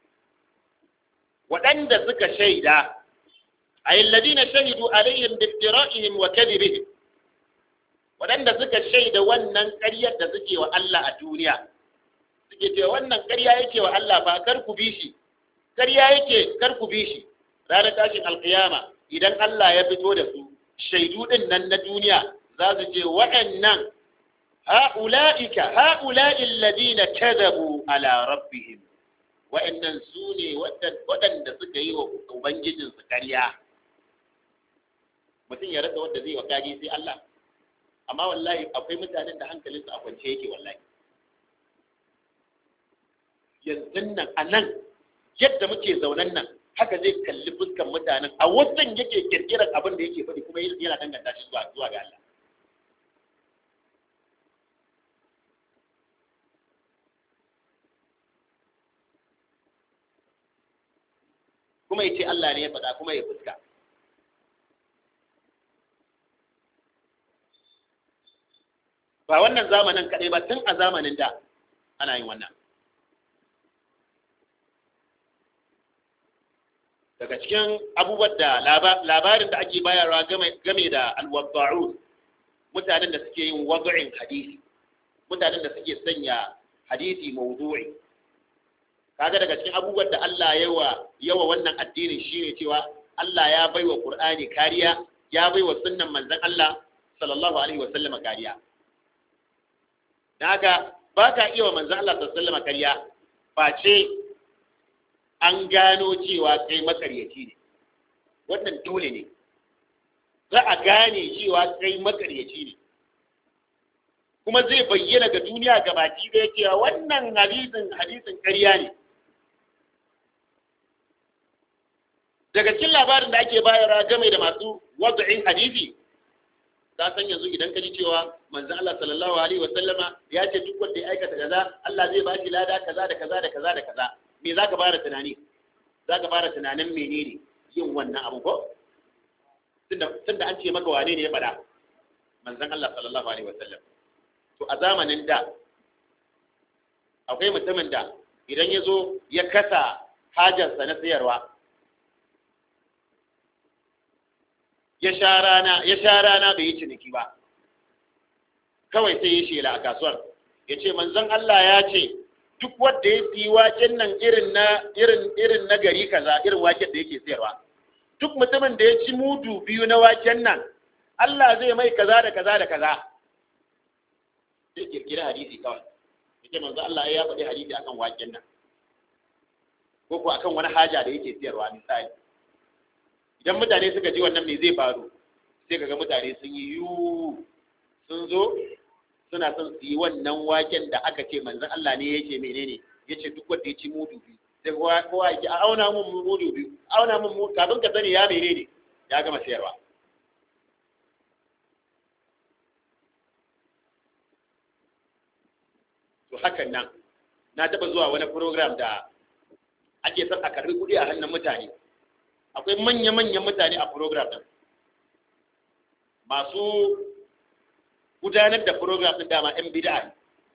waɗanda suka shaida ay alladhina shahidu alaihim biftira'ihim wa kadhibihim waɗanda suka shaida wannan ƙaryar da suke wa Allah a duniya suke cewa wannan ƙarya yake wa Allah ba kar ku bi shi ƙarya yake kar ku bi shi ranar tashin alƙiyama idan Allah ya fito da su shaidu din nan na duniya za su ce waɗannan ha'ula'ika ha'ula'i alladhina kadhabu ala rabbihim wa'annan su ne waɗanda suka yi wa ubangijinsu ƙarya mutum ya rasa wanda zai wa kage sai Allah amma wallahi akwai mutanen da hankalinsu a kwance yake wallahi yanzu nan a nan yadda muke zaunan nan haka zai kalli fuskan mutanen a wajen yake kirkirar abin da yake faɗi kuma yana danganta shi zuwa zuwa ga Allah kuma ya ce Allah ne ya faɗa kuma ya fuska ba wannan zamanin kaɗai ba tun a zamanin da ana yin wannan daga cikin abubuwan da labarin da ake bayarwa game da alwadda'u mutanen da suke yin wadu'in hadisi mutanen da suke sanya hadisi mawdu'i kaga daga cikin abubuwan da Allah yawa yawa wannan addinin shine cewa Allah ya baiwa Qur'ani kariya ya baiwa sunnan manzon Allah sallallahu alaihi wa sallama kariya daga ba ka iya wa manzon Allah sallallahu alaihi wa sallama kariya face an gano cewa kai makaryaci ne wannan dole ne za a gane cewa kai makaryaci ne kuma zai bayyana ga duniya ga baki da cewa wannan hadisin hadisin ƙarya ne daga cikin labarin da ake bayarwa game da masu wadda'in hadisi ka san yanzu idan ka ji cewa manzon Allah sallallahu alaihi wa sallama ya ce duk wanda ya aikata kaza Allah zai ba shi lada kaza da kaza da kaza da kaza me za ka fara tunani za ka fara tunanin menene yin wannan abu ko tunda an ce maka wane ne ya faɗa manzon Allah sallallahu alaihi wasallam to a zamanin da akwai mutumin da idan ya zo ya kasa hajarsa na sayarwa ya sha rana ya sha rana bai yi ciniki ba kawai sai ya shela a kasuwar ya ce manzon Allah ya ce duk wanda ya fi waken nan irin na irin irin na gari kaza irin waken da yake sayarwa duk mutumin da ya ci mudu biyu na waken nan Allah zai mai kaza da kaza da kaza sai kirkira hadisi kawai yake manzo Allah ya faɗi hadisi akan waken nan ko ko akan wani haja da yake sayarwa misali idan mutane suka ji wannan me zai faru sai kaga mutane sun yi yu sun zo suna son su yi wannan waken da aka ce manzon Allah ne yake menene yace duk wanda ya ci mudu biyu sai kowa kowa yake a auna mun mudu biyu auna mun mudu kafin ka sani ya menene ya gama sayarwa to hakan nan na taba zuwa wani program da ake son a karbi kuɗi a hannun mutane akwai manya-manyan mutane a program din masu gudanar da program din dama 'yan bid'a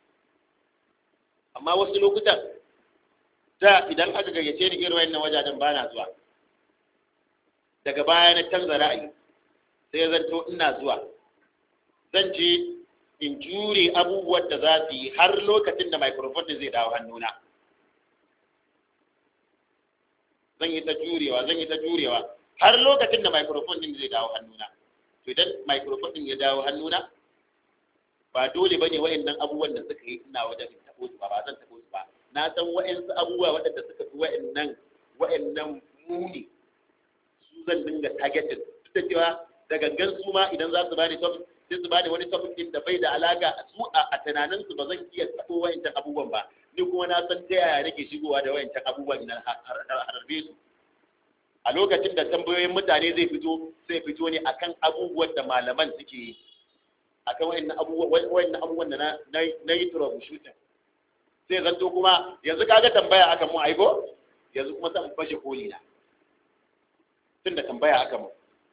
amma wasu lokutan da idan aka gayyace ni irin wayannan wajajen ba na zuwa daga baya na canza ra'ayi sai zanto ina zuwa zan je in jure abubuwan da za su yi har lokacin da microphone din zai dawo hannuna zan yi ta jurewa zan yi ta jurewa har lokacin da microphone din zai dawo hannuna to idan microphone din ya dawo hannuna ba dole bane wayannan abubuwan da suka yi ina wajen in tabo su ba ba zan tabo su ba na san wayansu abubuwa waɗanda suka fi wayannan wayannan muni su zan dinga targeting duk da cewa da gangan su ma idan za su bani topic sai su bani wani topic din da bai da alaka su a tunanin su ba zan iya tabo wayancan abubuwan ba ni kuma na san ta yaya nake shigowa da wayancan abubuwan ina harbe su a lokacin da tambayoyin mutane zai fito zai fito ne akan abubuwan da malaman suke yi akan wayannan abubuwan wayannan abubuwan da na na yi troubleshooting sai zanto kuma yanzu kaga tambaya aka mu aiko yanzu kuma san fashe koli na tunda tambaya aka mu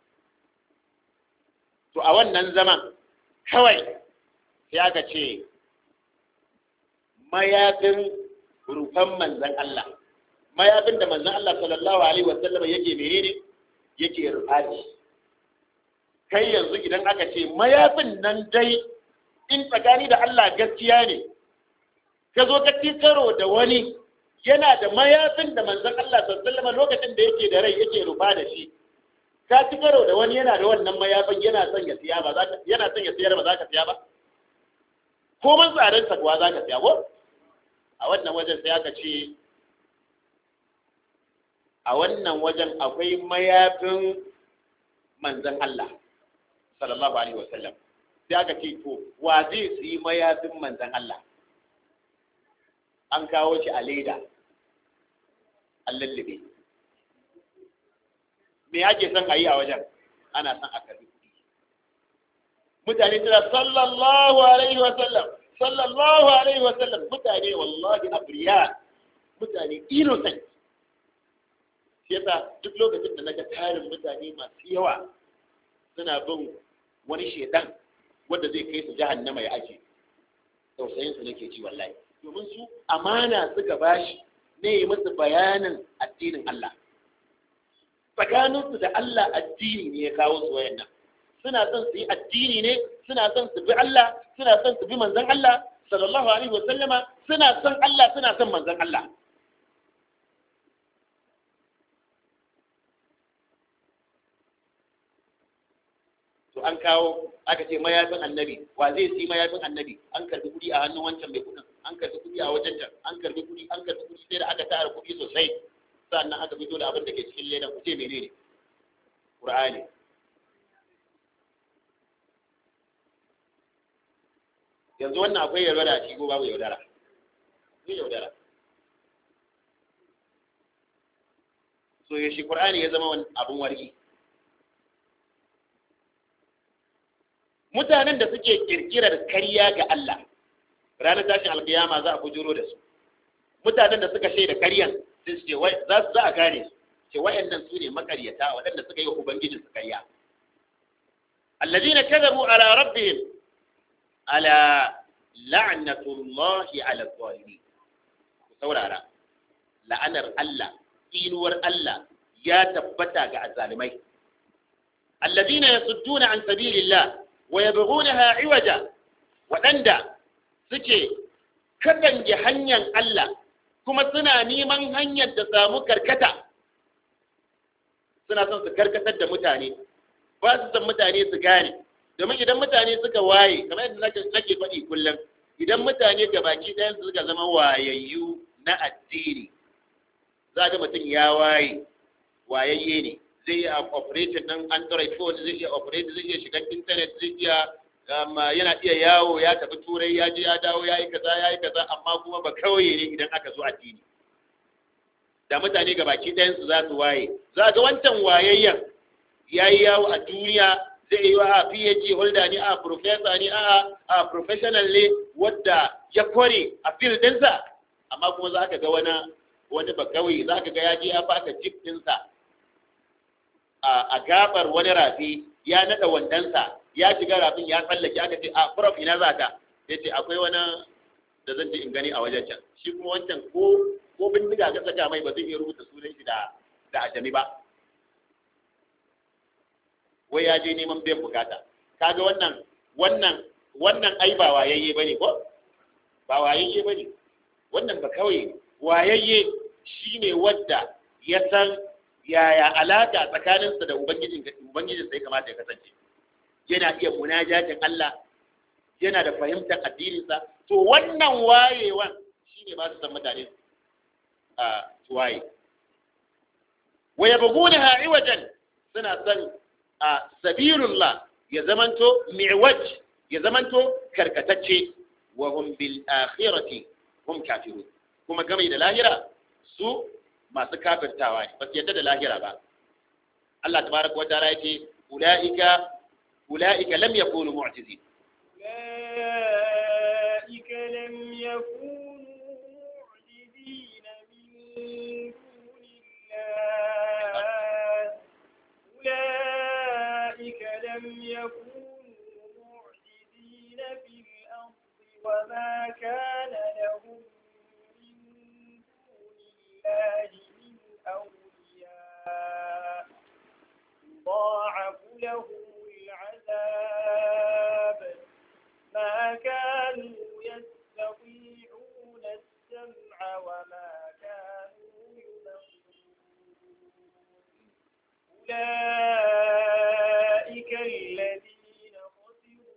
to a wannan zaman kawai sai aka ce mayafin rufan manzan Allah mayafin da manzan Allah sallallahu alaihi wasallam yake menene yake rufaci kai yanzu idan aka ce mayafin nan dai in tsakani da Allah gaskiya ne ka zo ka ci karo da wani yana da mayafin da manzan Allah sallallahu alaihi wasallam lokacin da yake da rai yake rufa da shi ka ci karo da wani yana da wannan mayafin yana son ya siya ba za ka yana son ya siyar ba za ka siya ba ko man tsarin sa kuwa za ka siya ko a wannan wajen sai aka ce a wannan wajen akwai mayafin manzan Allah sallallahu alaihi wasallam sai aka ce to wa zai su yi mayafin manzan Allah an kawo shi a leda an lullube me ake son a yi a wajen ana son a karbi kuɗi mutane suna sallallahu alaihi wasallam sallallahu alaihi wasallam mutane wallahi abriya mutane innocent shi yasa duk lokacin da naga tarin mutane masu yawa suna bin wani shedan wanda zai kai su jahannama ya aje tausayin su nake ji wallahi domin su amana suka bashi ne yi musu bayanin addinin Allah tsakaninsu da Allah addini ne ya kawo su wayannan suna son su yi addini ne suna son su bi Allah suna son su bi manzon Allah sallallahu alaihi wa sallama suna son Allah suna son manzon Allah to an kawo aka ce mayafin annabi wa zai si mayafin annabi an karbi kudi a hannun wancan mai kudin an karbi kudi a wajen can an karbi kudi an karbi kudi sai da aka tara kudi sosai sannan aka fito da abin da ke cikin ledan ku ce menene qur'ani yanzu wannan akwai yaudara a cikin babu yaudara akwai yaudara so ya shi qur'ani ya zama abin warki mutanen da suke kirkirar karya ga Allah ranar tashin alkiyama za a bujuro da su mutanen da suka shaida karyan sai su ce za su za a gane su ce wayannan su ne makaryata waɗanda suka yi wa ubangijin su karya allazina kadhabu ala rabbihim ala la'natullahi ala zalimin ku saurara la'anar Allah inuwar Allah ya tabbata ga azalimai allazina yasudduna an sabilillah wa yabghunaha iwaja waɗanda suke katange hanyar Allah kuma suna neman hanyar da samu karkata suna son su karkatar da mutane ba su san mutane su gane domin idan mutane suka waye kamar yadda nake faɗi kullum idan mutane gabaki ɗayan su suka zama wayayyu na addini za ga mutum ya waye wayayye ne zai iya operation ɗin android phone zai iya operation zai iya shiga internet zai iya yana iya yawo ya tafi turai ya je ya dawo ya yi kaza ya yi kaza amma kuma ba kawai ne idan aka zo addini da mutane ga baki ɗayansu za su waye za ga wancan wayayyen ya yi yawo a duniya zai yi wa a phd holder ne a professor ne a a professional ne wadda ya kware a field ɗinsa amma kuma za ka ga wani wani ba kawai za ka ga ya je ya faka jip ɗinsa a gabar wani rafi ya naɗa wandansa ya shiga rafin ya tsallake aka ce a prof ina za ka ya ce akwai wani da zan je in gani a wajen can shi kuma wancan ko ko bindiga ka saka mai ba zai iya rubuta sunan shi da da ajami ba wai ya je neman biyan bukata kaga wannan wannan wannan ai ba wayayye bane ko ba wayayye bane wannan ba kawai wayayye shine wadda ya san yaya alaka tsakaninsa da ubangijin ubangijin sai kamata ya kasance yana iya munajatin Allah yana da fahimtar addininsa to wannan wayewan shine ba su san mutane a waye wa yabghunaha iwajan suna son a sabilullah ya zamanto mi'waj ya zamanto karkatacce wa hum bil akhirati hum kafirun kuma game da lahira su masu kafirtawa ne ba su yadda da lahira ba Allah tabaraka wa ta'ala yake ulaika ulaika lam yakunu mu'tizin أولئك لم يكونوا معجزين من دون الله أولئك لم يكونوا معجزين في الأرض وما كان لهم من دون الله من أولياء يضاعف لهم العذاب ما كانوا يستطيعون السمع وما كانوا يبصرون أولئك الذين خسروا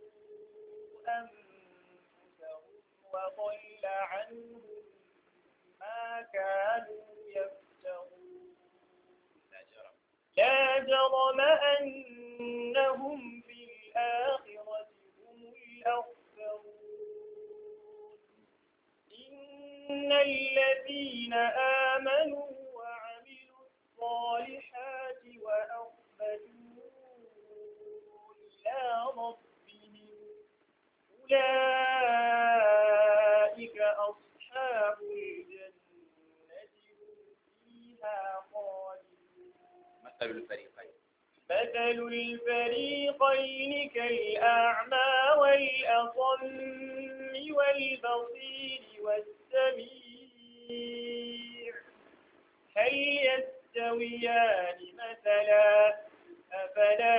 أنفسهم وضل عنهم ما كانوا يفترون لا جرم أنهم في الآخرة هم الأخسرون إن الذين آمنوا وعملوا الصالحات وأخبتوا إلى ربهم أولئك أصحاب الجنة هم فيها خالدون مثل الفريقين مثل الفريقين كالأعمى والأصم والبصير والسميع هل يستويان مثلا أفلا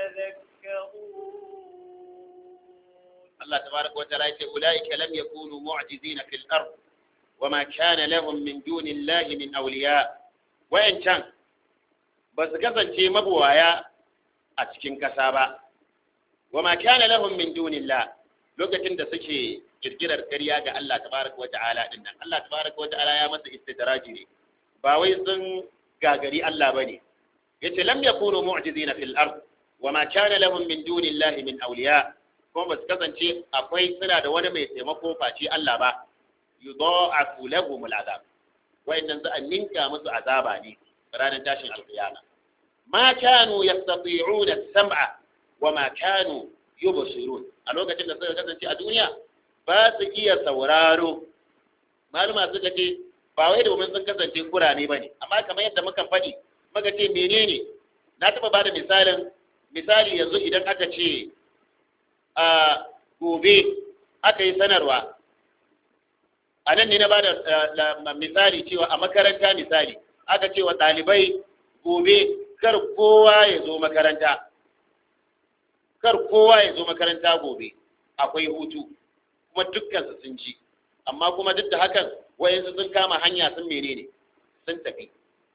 تذكرون الله تبارك وتعالى يقول أولئك لم يكونوا معجزين في الأرض وما كان لهم من دون الله من أولياء وإن كان بس كسن شيء مبوايا أتكين كسابا وما كان لهم من دون الله lokacin da suke kirkirar ƙarya ga Allah tabaraka wa ta'ala din nan Allah tabaraka wa ta'ala ya masa istidraji ne ba wai sun gagari Allah bane yace lam yakunu mu'jizina fil ard wa ma kana lahum min dunillahi min awliya kuma ba su kasance akwai suna da wani mai taimako face Allah ba yudha'afu lahum al'azab wa'annan za a ninka musu azaba ne ranar tashin alqiyama ma kanu yastati'una as-sam'a wa ma kanu yubsirun a lokacin da suka kasance a duniya ba su iya sauraro maluma suka ce ba wai domin sun kasance kurane bane amma kamar yadda muka faɗi muka ce menene na taɓa ba da misalin misali yanzu idan aka ce a gobe aka yi sanarwa a nan ne na ba da misali cewa a makaranta misali aka ce wa ɗalibai gobe kar kowa ya zo makaranta kar kowa ya zo makaranta gobe akwai hutu kuma dukkansu sun ji amma kuma duk da hakan wayansu sun kama hanya sun menene sun tafi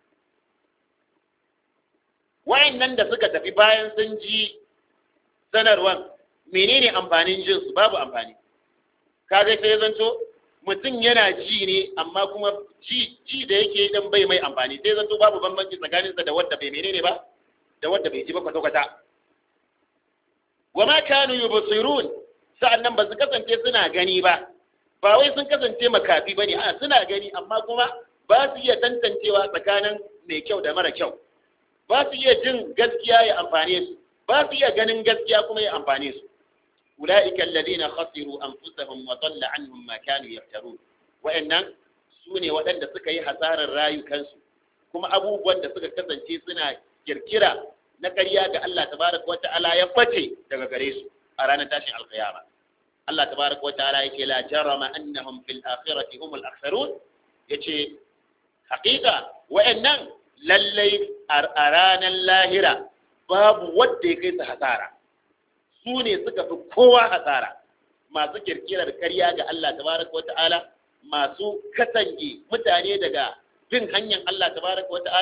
wayannan da suka tafi bayan sun ji sanarwan menene amfanin jin su babu amfani kaga sai zanto mutum yana ji ne amma kuma ji ji da yake dan bai mai amfani sai zanto babu bambanci tsakaninsa da wanda bai menene ba da wanda bai ji ba kwata kwata wa ma kanu yubsirun sa'annan ba su kasance suna gani ba ba wai sun kasance makafi bane a suna gani amma kuma ba su iya tantancewa tsakanin mai kyau da mara kyau ba su iya jin gaskiya ya amfane su ba su iya ganin gaskiya kuma ya amfane su ulaika alladhina khasiru anfusahum wa dhalla anhum ma kanu yaftarun wa'annan su ne waɗanda suka yi hasarar rayukansu kuma abubuwan da suka kasance suna kirkira na ƙarya ga Allah tabaraka wata'ala ya bace daga gare su a ranar tashin alƙiyama Allah tabaraka wata'ala yake la jarama annahum fil akhirati humul aktharun yace haƙiƙa wa'annan lallai a ranar lahira babu wanda ya kai su hasara su ne suka fi kowa hasara masu kirkirar ƙarya ga Allah tabaraka wata'ala masu katange mutane daga bin hanyar Allah tabaraka wata'ala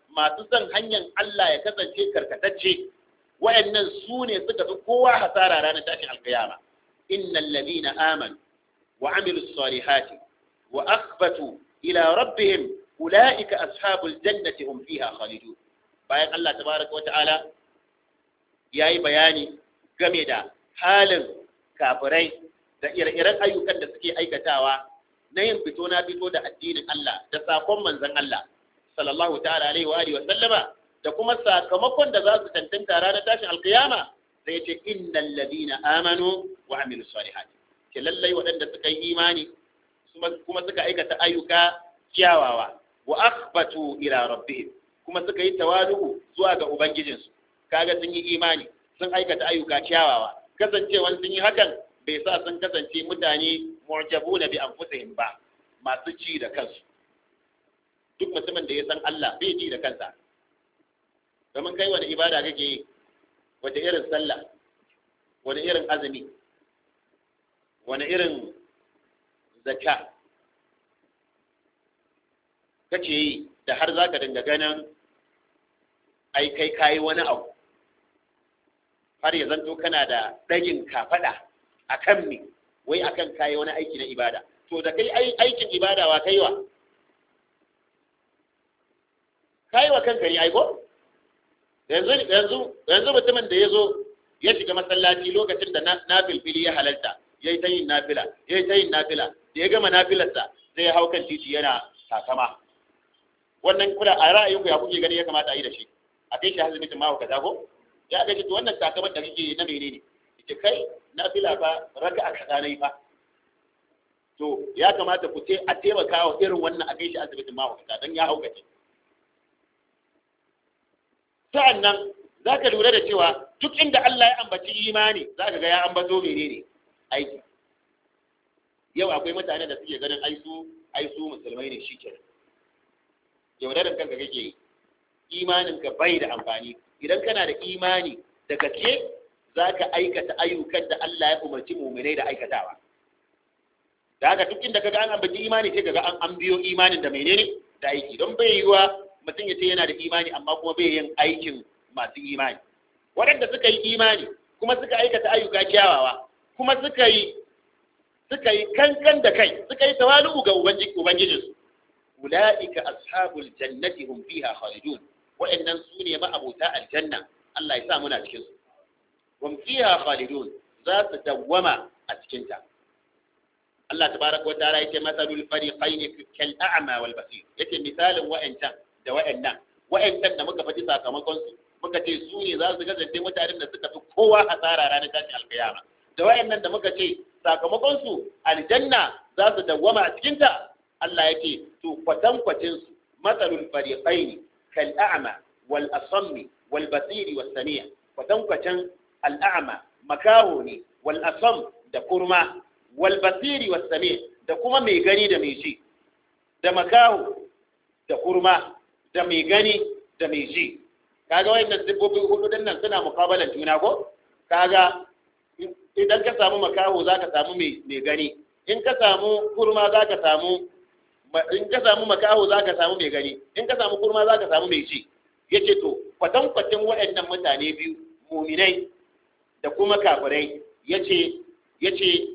masu son hanyar Allah ya kasance karkatacce wa'annan su ne suka fi kowa hasara ranar tashin alkiyama innal ladina amanu wa amilus salihati wa akhbatu ila rabbihim ulaika ashabul jannati hum fiha khalidun bayan Allah tabaraka wa ta'ala yayi bayani game da halin kafirai da ire-iren ayyukan da suke aikatawa na yin fito na fito da addinin Allah da sakon manzon Allah sallallahu ta'ala alaihi wa alihi wa sallama da kuma sakamakon da za su tantanta ranar tashin alkiyama sai ya ce innal ladina amanu wa amilus salihati ke lallai waɗanda suka yi imani kuma suka aikata ayyuka kyawawa wa akhbatu ila rabbihim kuma suka yi tawalu zuwa ga ubangijinsu kaga sun yi imani sun aikata ayyuka kyawawa kasancewan sun yi hakan bai sa sun kasance mutane mu'jabuna bi anfusihim ba masu ci da kansu duk mutumin da ya san Allah bai ji da kansa domin kai wani ibada kake yi wata irin sallah wani irin azumi wani irin zakka kake yi da har zaka dinga ganin ai kai kayi wani abu har ya zanto kana da ɗagin kafaɗa a kan me wai akan kayi wani aiki na ibada to da kai aikin ibada wa kaiwa kaiwa kanka ne aiko yanzu yanzu yanzu mutumin da ya zo ya shiga masallaci lokacin da na filfili ya halalta ya yi ta yin nafila ya yi ta yin nafila da ya gama nafilarsa sai ya hau kan titi yana takama wannan kuna a ra'ayinku ya kuke gani ya kamata a yi da shi a kai shi hazibitin ma kaza ko ya ga to wannan takamar da kake na menene ita kai nafila fa raka a kaza nayi fa to ya kamata ku ce a taimaka wa irin wannan a kai shi asibitin ma kaza dan ya haukace sa'annan za ka lura da cewa duk inda Allah ya ambaci imani za ka ga ya ambato menene aiki yau akwai mutane da suke ganin aisu aisu musulmai ne shi kenan yaudarin kanka kake yi imanin ka bai da amfani idan kana da imani da gaske za ka aikata ayyukan da Allah ya umarci muminai da aikatawa da haka duk inda kaga an ambaci imani sai kaga an an biyo imanin da menene da aiki don bai yiwa mutum ya ce yana da imani amma kuma bai yin aikin masu imani waɗanda suka yi imani kuma suka aikata ayyuka kyawawa kuma suka yi suka yi kankan da kai suka yi tawalu ga ubangijinsu ulaika ashabul jannati hum fiha khalidun wa'annan su ne ma'abuta aljanna Allah ya sa muna cikin su hum fiha khalidun za su dawwama a cikin ta Allah tabaraka wa ta'ala yake masalul fariqaini kal a'ma wal basir yake misalin wa'ancan da wa'annan wa'ancan da muka faɗi sakamakon su muka ce su ne za su kasance mutanen da suka fi kowa hasara ranar tashin alkiyama da wa'annan da muka ce sakamakon su aljanna za su dawwama a cikin ta Allah yake to kwatankwacin su masalul fariqaini kal a'ma wal asammi wal basiri was sami' kwatankwacin al a'ma makaho ne wal asam da kurma wal basiri was sami' da kuma mai gani da mai ji da makaho da kurma da mai gani da mai ji kaga wayannan siffofin hudu din nan suna mukabalan juna ko kaga idan ka samu makaho zaka samu mai mai gani in ka samu kurma zaka samu in ka samu makaho zaka samu mai gani in ka samu kurma zaka samu mai ji yace to kwatan kwatin waɗannan mutane biyu muminai da kuma kafirai yace yace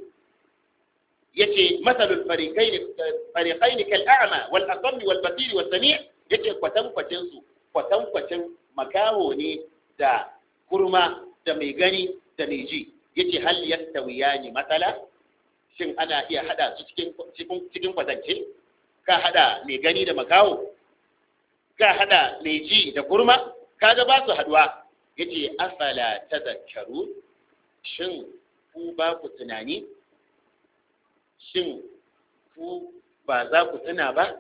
yace masalul fariqain fariqain kal a'ma wal asam wal basir wal sami' yace kwatan kwatin su kwatan kwatin makaho ne da kurma da mai gani da mai ji yace hal yastawiyani matsala shin ana iya hada su cikin cikin cikin kwatance ka hada mai gani da makaho ka hada mai ji da kurma kaga ba su haduwa yace afala tadhakkaru shin ku ba ku tunani shin ku ba za ku tuna ba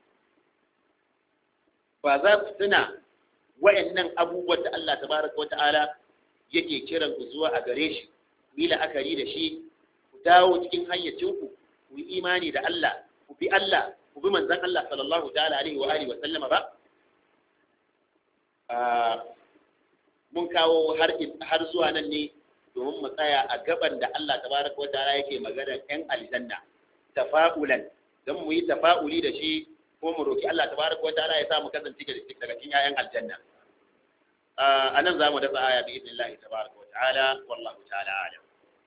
ba za ku tuna wayannan abubuwan da Allah tabaraka wata'ala yake kiran ku zuwa a gare shi ku yi la'akari da shi ku dawo cikin hayyacinku ku yi imani da Allah ku bi Allah ku bi manzon Allah sallallahu ta'ala alaihi wa alihi wa sallama ba mun kawo har har zuwa nan ne domin mu tsaya a gaban da Allah tabaraka wata'ala yake magana yan aljanna tafa'ulan dan mu yi tafa'uli da shi ko mu roki Allah tabaraka wa ta'ala ya sa mu kasance daga cikin 'ya'yan aljanna a nan za mu datsa aya bi idnillahi tabaraka wa ta'ala wallahu ta'ala alam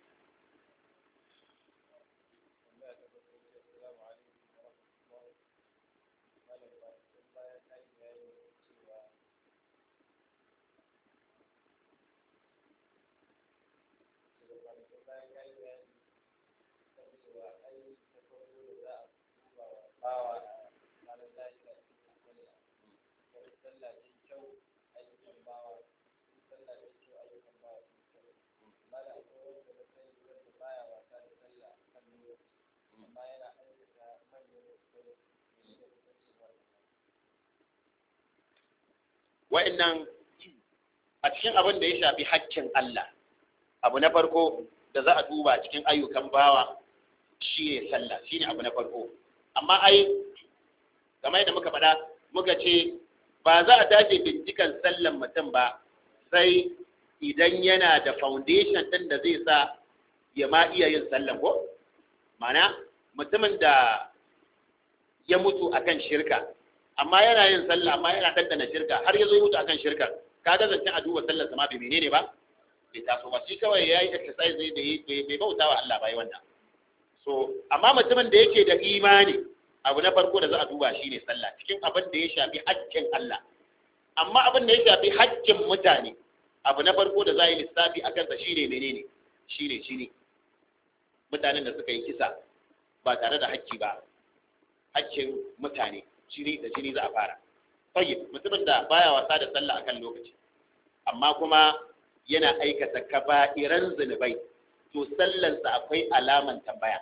wa'annan a cikin abin da ya shafi haƙƙin Allah abu na farko da za a duba cikin ayyukan bawa shi ne sallah shi ne abu na farko amma ai game da muka faɗa muka ce ba za a tashi bincikan sallan mutum ba sai idan yana da foundation ɗin da zai sa ya ma iya yin sallan ko mana mutumin da ya mutu akan shirka amma yana yin sallah amma yana ɗanɗana shirka har ya zo mutu akan shirka ka ga zancen a duba sallar sama bai menene ba bai taso ba shi kawai ya yi exercise ne da bai bauta wa Allah bai wannan so amma mutumin da yake da imani abu na farko da za a duba shi ne sallah cikin abin da ya shafi haƙƙin Allah amma abin da ya shafi haƙƙin mutane abu na farko da za a yi lissafi a kansa shi ne menene shi ne shi ne mutanen da suka yi kisa ba tare da haƙƙi ba haƙƙin mutane jini da jini za a fara tayyib mutumin da baya wasa da sallah akan lokaci amma kuma yana aikata kaba'iran zunubai to sallansa akwai alaman tambaya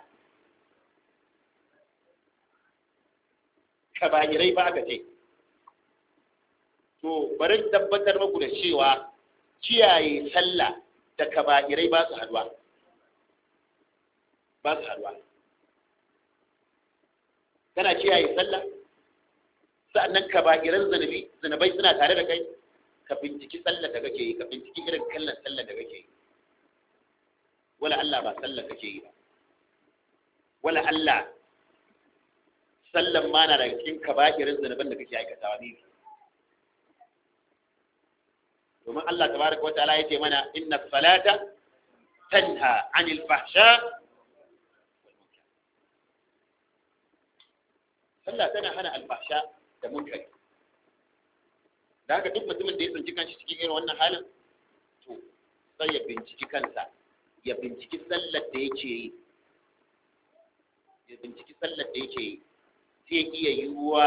kaba'irai ba aka ce to bari tabbatar muku da cewa kiyaye sallah da kaba'irai ba su haduwa ba su haduwa kana kiyaye sallah sa'annan kaba'iran zunubi zunubai suna tare da kai ka binciki sallar da kake yi ka binciki irin kallon sallar da kake yi wala Allah ba sallar kake yi ba wala Allah sallan ma na daga cikin kaba'irin zunuban da kake aikatawa ne domin Allah tabaraka wa ta'ala yace mana inna salata tanha 'anil fahsha sallah tana hana alfahsha da munkari da haka duk mutumin da ya tsinci kanshi cikin irin wannan halin to sai ya binciki kansa ya binciki sallar da yake yi ya binciki sallar da yake yi zai iya yiwuwa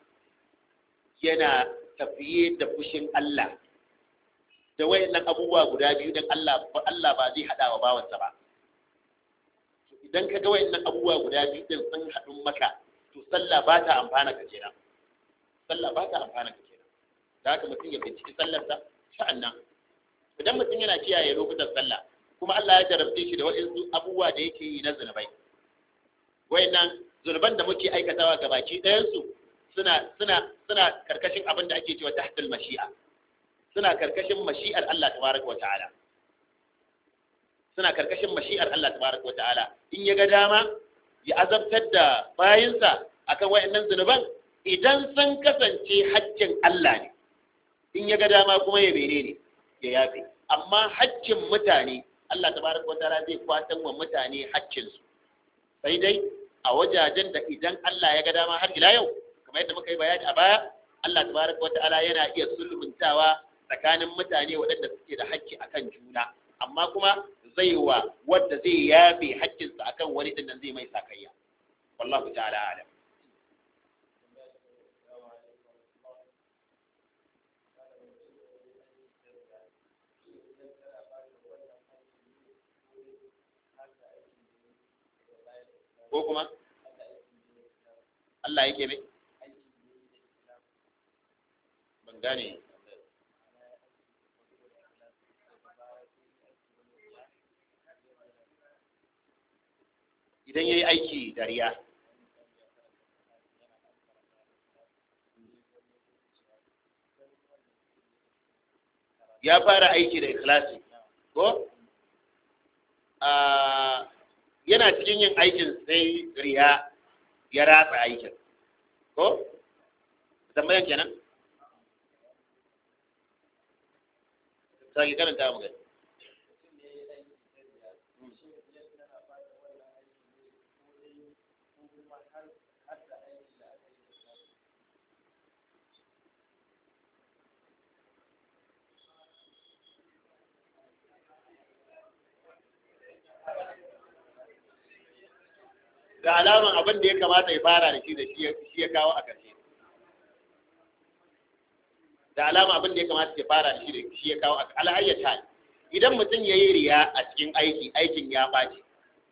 yana tafiye da fushin Allah da wayannan abubuwa guda biyu don Allah Allah ba zai hada wa bawansa ba idan ka ga wayannan abubuwa guda biyu din sun haɗu maka to sallah ba ta amfana ka kenan sallah ba ta amfana ka kenan da haka mutum ya binciki sallarsa sa'annan idan mutum yana kiyaye lokutan sallah kuma Allah ya jarabce shi da waɗansu abubuwa da yake yi na zunubai wayannan zunuban da muke aikatawa ga baki ɗayansu suna suna suna karkashin abin da ake cewa tahtul mashi'a suna karkashin mashi'ar Allah tabaraka wa ta'ala suna karkashin mashi'ar Allah tabaraka wa ta'ala in ya ga dama ya azabtar da bayinsa akan wayannan zunuban idan sun kasance haƙƙin Allah ne in ya ga dama kuma ya bene ne ya yafe amma haƙƙin mutane Allah tabaraka wa ta'ala zai kwatan wa mutane haƙƙinsu sai dai a wajajen da idan Allah ya ga dama har ila yau kamar yadda muka yi bayani a baya Allah tabaraka wa ta'ala yana iya sulhuntawa tsakanin mutane waɗanda suke da haƙƙi akan juna amma kuma zai wa wadda zai yafe haƙƙinsa akan wani din nan zai mai sakayya wallahu ta'ala alam ko kuma Allah yake mai ban gane idan ya yi aiki da riya ya fara aiki da ikhlasi ko yana cikin yin aikin sai riya ya ratsa aikin ko tambayan kenan sai karanta mu gani ga alaman abin da ya kamata ya fara da shi da shi ya kawo a ƙarshe da alama abin da ya kamata ya fara da shi da shi ya kawo a al'ayyata idan mutum ya yi riya a cikin aiki aikin ya ɓaci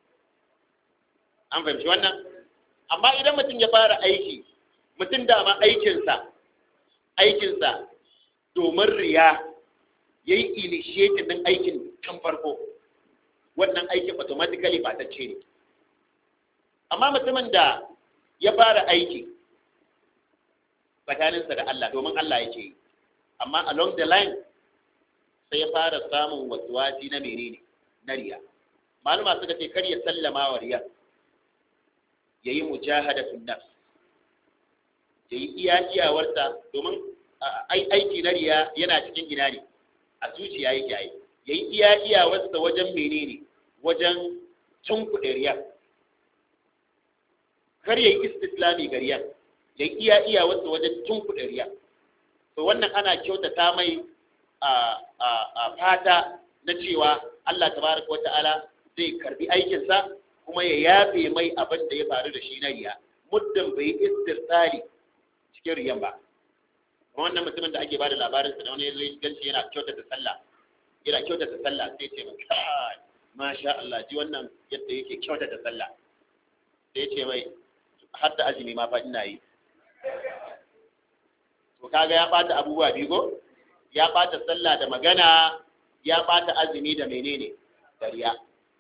an fahimci wannan amma idan mutum ya fara aiki mutum dama aikinsa aikinsa domin riya ya yi initiative ɗin aikin kan farko wannan aikin automatically ba ta ce ne amma mutumin da ya fara aiki tsakaninsa da Allah domin Allah yake yi amma along the line sai ya fara samun wasuwasi na menene na riya maluma suka ce kar ya sallama wa riya ya yi mujahada fi nafs ya yi iya iyawarsa domin aiki na riya yana cikin gina ne a zuciya yake yi ya yi iya iyawarsa wajen menene wajen tunkuɗe riya kar ya yi istislami ga riya ya yi iya iyawarsa wajen tunkuɗe riya to wannan ana kyautata mai a fata na cewa Allah tabaraka wata'ala zai karbi aikinsa kuma ya yafe mai abin da ya faru da shi na riya muddin bai istirsali cikin riyan ba wannan mutumin da ake bada labarin sa da wani zai ganci yana kyautata sallah yana kyautata sallah sai ce mai kai masha Allah ji wannan yadda yake kyautata sallah sai ce mai har da azumi ma fa ina yi to kaga ya bata abubuwa biyu ko ya bata sallah da magana ya bata azumi da menene da riya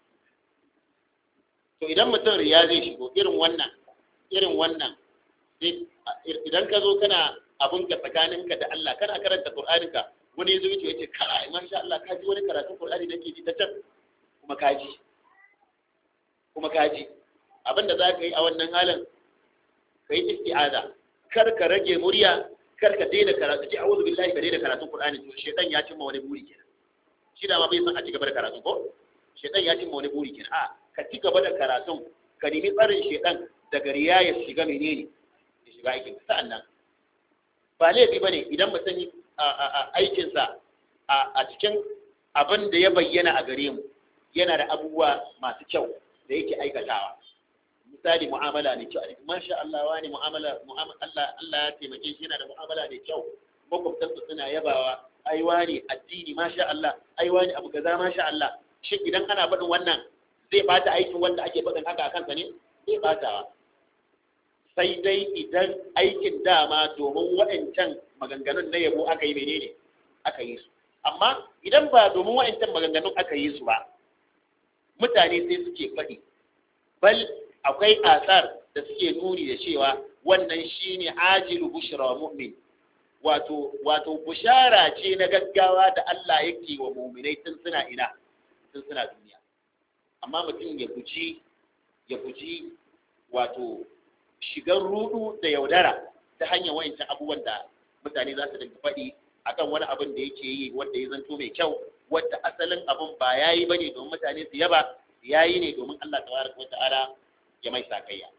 to idan mutum riya zai shigo irin wannan irin wannan idan ka zo kana abun ka tsakaninka da Allah kana karanta Qur'aninka wani yazo yace yace kai masha Allah ka ji wani karatun Qur'ani nake ji ta can kuma ka ji kuma ka ji abinda za ka yi a wannan halin ka yi isti'aza kar ka rage murya kar ka daina karatu ji a'udhu billahi ka daina karatun Qur'ani to shedan ya cimma wani buri kenan shi da ma bai san a ci gaba da karatu ko shedan ya cimma wani buri kenan a ka ci gaba da karatun ka nemi tsarin shedan daga riya ya shiga menene ya shiga aikin sa'annan ba laifi bane idan mutum aikinsa a cikin abin da ya bayyana a gare mu yana da abubuwa masu kyau da yake aikatawa misali mu'amala ne kyau masha Allah wani mu'amala Allah Allah ya taimake shi yana da mu'amala ne kyau makwabtansa suna yabawa ai wani addini masha Allah ai wani abu kaza masha Allah shi idan ana faɗin wannan zai bata aikin wanda ake faɗin haka a kansa ne zai batawa sai dai idan aikin dama domin waɗancan maganganun na yabo aka yi menene aka yi su amma idan ba domin waɗancan maganganun aka yi su ba mutane sai suke faɗi bal akwai asar da suke nuni da cewa wannan shine ajilu bushra mu'min wato wato bushara ce na gaggawa da Allah yake wa mu'minai tun suna ina tun suna duniya amma mutum ya guji ya guji wato shigar rudu da yaudara ta hanyar wayancan abubuwan da mutane za su dinga faɗi akan wani abin da yake yi wanda ya zanto mai kyau wanda asalin abin ba yayi bane domin mutane su yaba yayi ne domin Allah tabaraka wata'ala ya mai sakayya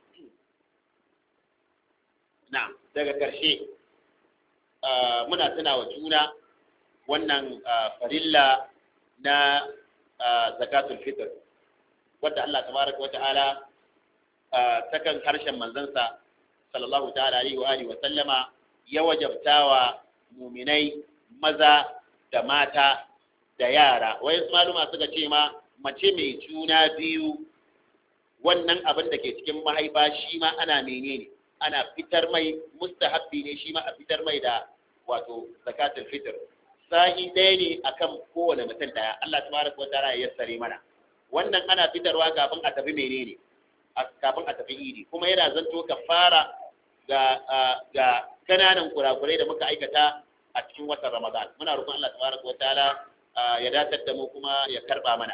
na daga karshe muna tuna wa juna wannan farilla na zakatul fitr wanda Allah tabaraka wata'ala ta kan harshen manzansa sallallahu ta'ala alaihi wa alihi wa sallama ya wajabtawa muminai maza da mata da yara wayan maluma suka ce ma mace mai juna biyu wannan abin da ke cikin mahaifa shi ma ana menene ana fitar mai mustahabbi ne shi ma a fitar mai da wato zakatul fitr sa'i ɗaya ne akan kowane mutum daya Allah tabaraka wa ta'ala ya yassare mana wannan ana fitarwa kafin a tafi menene kafin a tafi idi kuma yana zanto kafara ga ga kananan kurakurai da muka aikata a cikin watan Ramadan muna roƙon Allah tabaraka wa ta'ala ya datar da mu kuma ya karba mana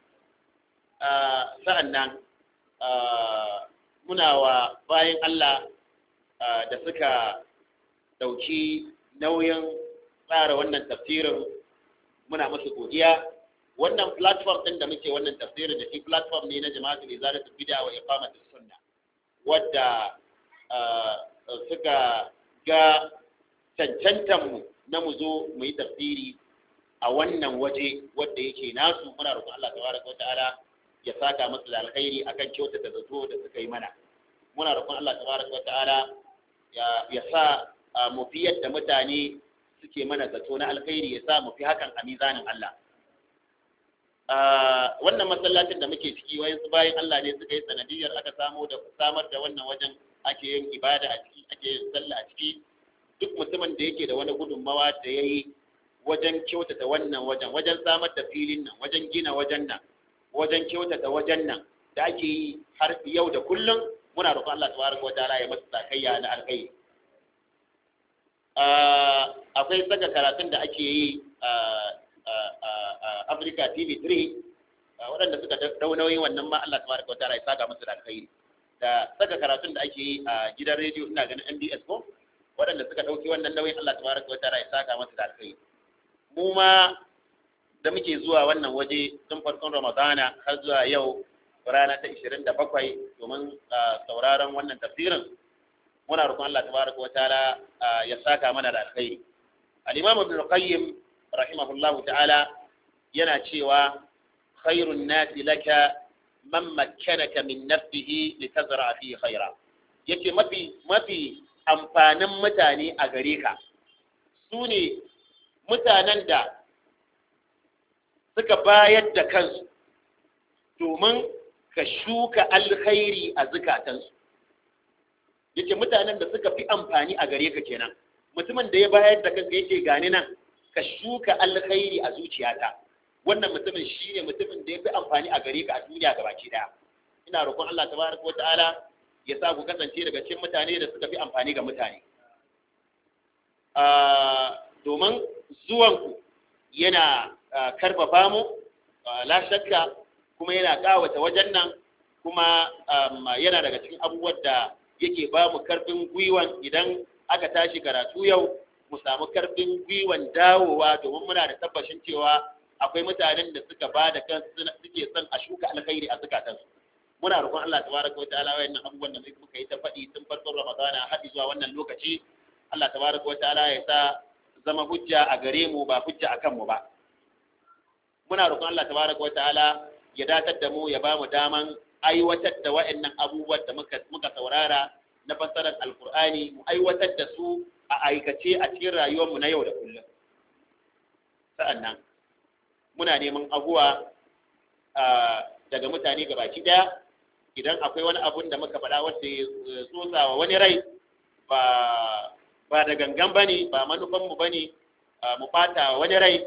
sa'annan muna wa bayan Allah da suka dauki nauyin tsara wannan tafsirin muna musu godiya wannan platform din da muke wannan tafsirin da shi platform ne na jama'atul izalatul bid'a wa iqamatus sunna wadda suka ga cancantan mu na mu zo mu yi tafsiri a wannan waje wadda yake nasu muna roƙon Allah tabaraka wata'ala ya saka musu da alkhairi akan kyauta da zato da suka yi mana muna roƙon Allah tabaraka wata'ala ya ya sa mu fi yadda mutane suke mana zato na alkhairi ya sa mu fi hakan a mizanin Allah wannan masallacin da muke ciki wayan su bayan Allah ne suka yi sanadiyar aka samu da samar da wannan wajen ake yin ibada a ciki ake yin sallah a ciki duk mutumin da yake da wani gudunmawa da ya yi wajen kyautata wannan wajen wajen samar da filin nan wajen gina wajen nan wajen kyautata wajen nan da ake yi har yau da kullum muna roƙon Allah tabaraka wa ta'ala ya masa sakayya na alkai akwai saka karatun da ake yi a Africa TV 3 waɗanda suka dau nauyin wannan ma Allah tabaraka wa ta'ala ya saka musu da alkhairi da saka karatun da ake yi a gidan rediyo ina ganin MBS ko waɗanda suka ɗauki wannan nauyin Allah tabaraka wa ta'ala ya saka musu da alkhairi mu ma da muke zuwa wannan waje tun farkon Ramadana har zuwa yau rana ta 27 domin sauraron wannan tafsirin muna roƙon Allah tabaraka wa ta'ala ya saka mana da alkhairi al-Imam Ibn Qayyim rahimahullahu ta'ala yana cewa khairun nasi laka man makkanaka min nafsihi litazra fi khaira yace mafi mafi amfanin mutane a gare ka su ne mutanen da suka bayar da kansu domin ka shuka alkhairi a zukatansu yace mutanen da suka fi amfani a gare ka kenan mutumin da ya bayar da kanka yake gani nan ka shuka alkhairi a zuciyata wannan mutumin shine mutumin da ya fi amfani a gare ka a duniya gabaki daya ina roƙon Allah tabaraka wataala ya sa ku kasance daga cikin mutane da suka fi amfani ga mutane domin zuwanku yana karfafa mu la shakka kuma yana kawata wajen nan kuma yana daga cikin abubuwan da yake ba mu karfin gwiwan idan aka tashi karatu yau mu samu karfin gwiwan dawowa domin muna da tabbashin cewa akwai mutanen da suka ba da kansu suke son a shuka alkhairi a zukatansu muna roƙon Allah tabaraka wa ta'ala wayannan abubuwan da muka yi ta faɗi tun farkon Ramadana har zuwa wannan lokaci Allah tabaraka wa ta'ala ya sa zama hujja a gare mu ba hujja akan mu ba muna roƙon Allah tabaraka wa ta'ala ya datar da mu ya ba mu daman aiwatar da wayannan abubuwan da muka muka saurara na fassarar alkur'ani mu aiwatar da su a aikace a cikin rayuwar mu na yau da kullum sa'annan muna neman abuwa daga mutane gabaki daya idan akwai wani abun da muka faɗa wanda ya tsotsa wa wani rai ba ba da gangan bane ba manufan mu bane mu bata wani rai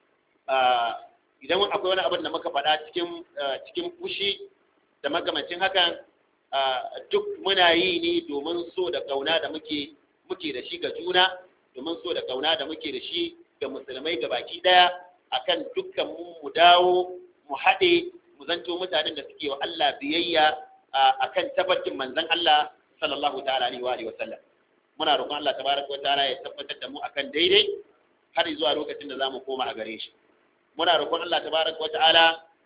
idan akwai wani abun da muka faɗa cikin cikin fushi da magamancin hakan duk muna yi ne domin so da kauna da muke muke da shi ga juna domin so da kauna da muke da shi ga musulmai gabaki daya akan dukkan mu mu dawo mu haɗe mu zanto mutanen da suke wa Allah biyayya akan tabbacin manzon Allah sallallahu ta'ala alaihi wa alihi wa sallam muna roƙon Allah tabaraka wa ta'ala ya tabbatar da mu akan daidai har zuwa lokacin da zamu koma a gare shi muna roƙon Allah tabaraka wa ta'ala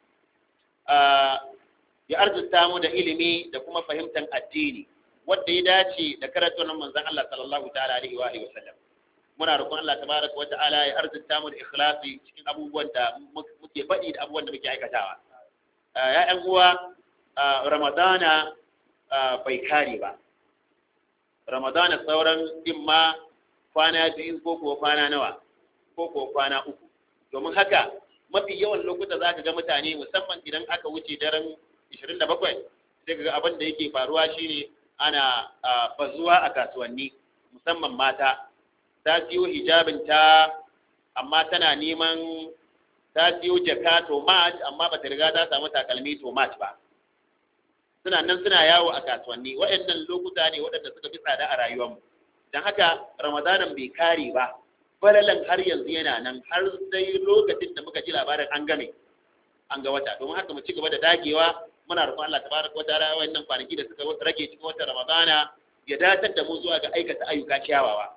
ya arzuta mu da ilimi da kuma fahimtar addini wanda ya dace da karatun manzon Allah sallallahu ta'ala alaihi wa alihi wa sallam muna roƙon Allah tabaraka wa ta'ala ya arzuta mu da ikhlasi cikin abubuwan da muke faɗi da abubuwan da muke aikatawa ya'yan uwa ramadana bai kare ba ramadana sauran imma kwana biyu ko ko kwana nawa ko ko kwana uku domin haka mafi yawan lokuta za ka ga mutane musamman idan aka wuce daren 27 sai ga abin da yake faruwa shine ana bazuwa a kasuwanni musamman mata ta siyo hijabin ta amma tana neman ta siyo jaka tomat amma ba ta riga ta samu takalmi tomat ba suna nan suna yawo a kasuwanni waɗannan lokuta ne waɗanda suka fi tsada a rayuwarmu don haka ramadanan bai kare ba falalan har yanzu yana nan har sai lokacin da muka ji labarin an game an ga wata domin haka mu ci gaba da dagewa muna roƙon Allah tabaraka wa ta'ala wannan kwanaki da suka rage cikin watan ramadana ya datar da mu zuwa ga aikata ayyuka kyawawa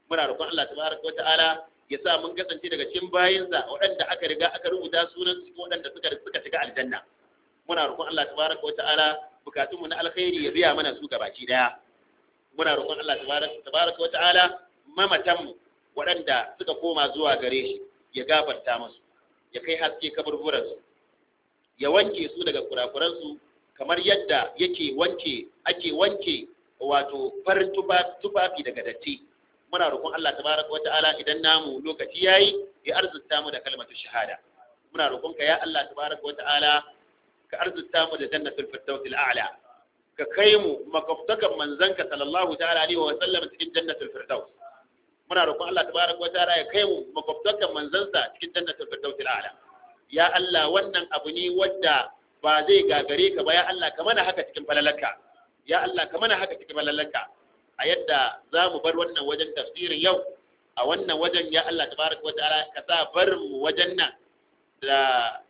muna roƙon Allah tabaraka wa ta'ala ya sa mun kasance daga cikin bayinsa waɗanda aka riga aka rubuta sunan su waɗanda suka suka shiga aljanna muna roƙon Allah tabaraka wa ta'ala bukatunmu na alkhairi ya biya mana su gabaki daya muna roƙon Allah tabaraka wa ta'ala mamatanmu waɗanda suka koma zuwa gare shi ya gafarta musu ya kai haske kaburburansu ya wanke su daga kurakuransu kamar yadda yake wanke ake wanke wato farin tufafi daga datti muna roƙon Allah tabaraka wa ta'ala idan namu lokaci yayi ya arzuta mu da kalmatu shahada muna roƙon ka ya Allah tabaraka wa ta'ala ka arzuta mu da jannatul firdausil a'la ka kai mu makaftakan manzanka sallallahu ta'ala alaihi wa sallam cikin jannatul firdaus muna roƙon Allah tabaraka wa ta'ala ya kai mu makaftakan manzansa cikin jannatul firdausil a'la ya Allah wannan abu ne wanda ba zai gagare ka ba ya Allah ka mana haka cikin falalarka ya Allah ka mana haka cikin falalarka a yadda za mu bar wannan wajen tafsirin yau a wannan wajen ya Allah tabaraka wa ta'ala ka sa bar mu wajen nan da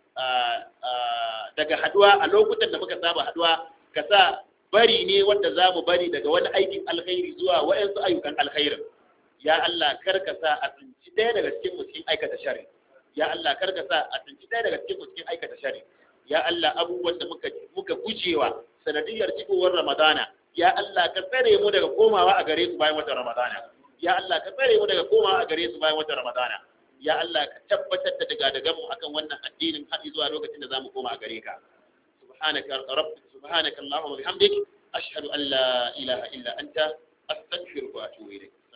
daga haduwa a lokutan da muka saba haduwa ka sa bari ne wanda za mu bari daga wani aikin alkhairi zuwa wa'yansu ayyukan alkhairin ya Allah kar ka sa a tsinci ɗaya daga cikin mu cikin aikata shari ya Allah kar ka sa a tsinci ɗaya daga cikin mu cikin aikata shari ya Allah abubuwan da muka muka gujewa sanadiyar cikowar Ramadana ya Allah ka tsare mu daga komawa a gare su bayan watan Ramadana ya Allah ka tsare mu daga komawa a gare su bayan watan Ramadana ya Allah ka tabbatar da daga daga mu akan wannan addinin har zuwa lokacin da zamu koma a gare ka subhanaka rabb subhanaka allahumma bihamdik ashhadu an la ilaha illa anta astaghfiruka wa atubu ilayk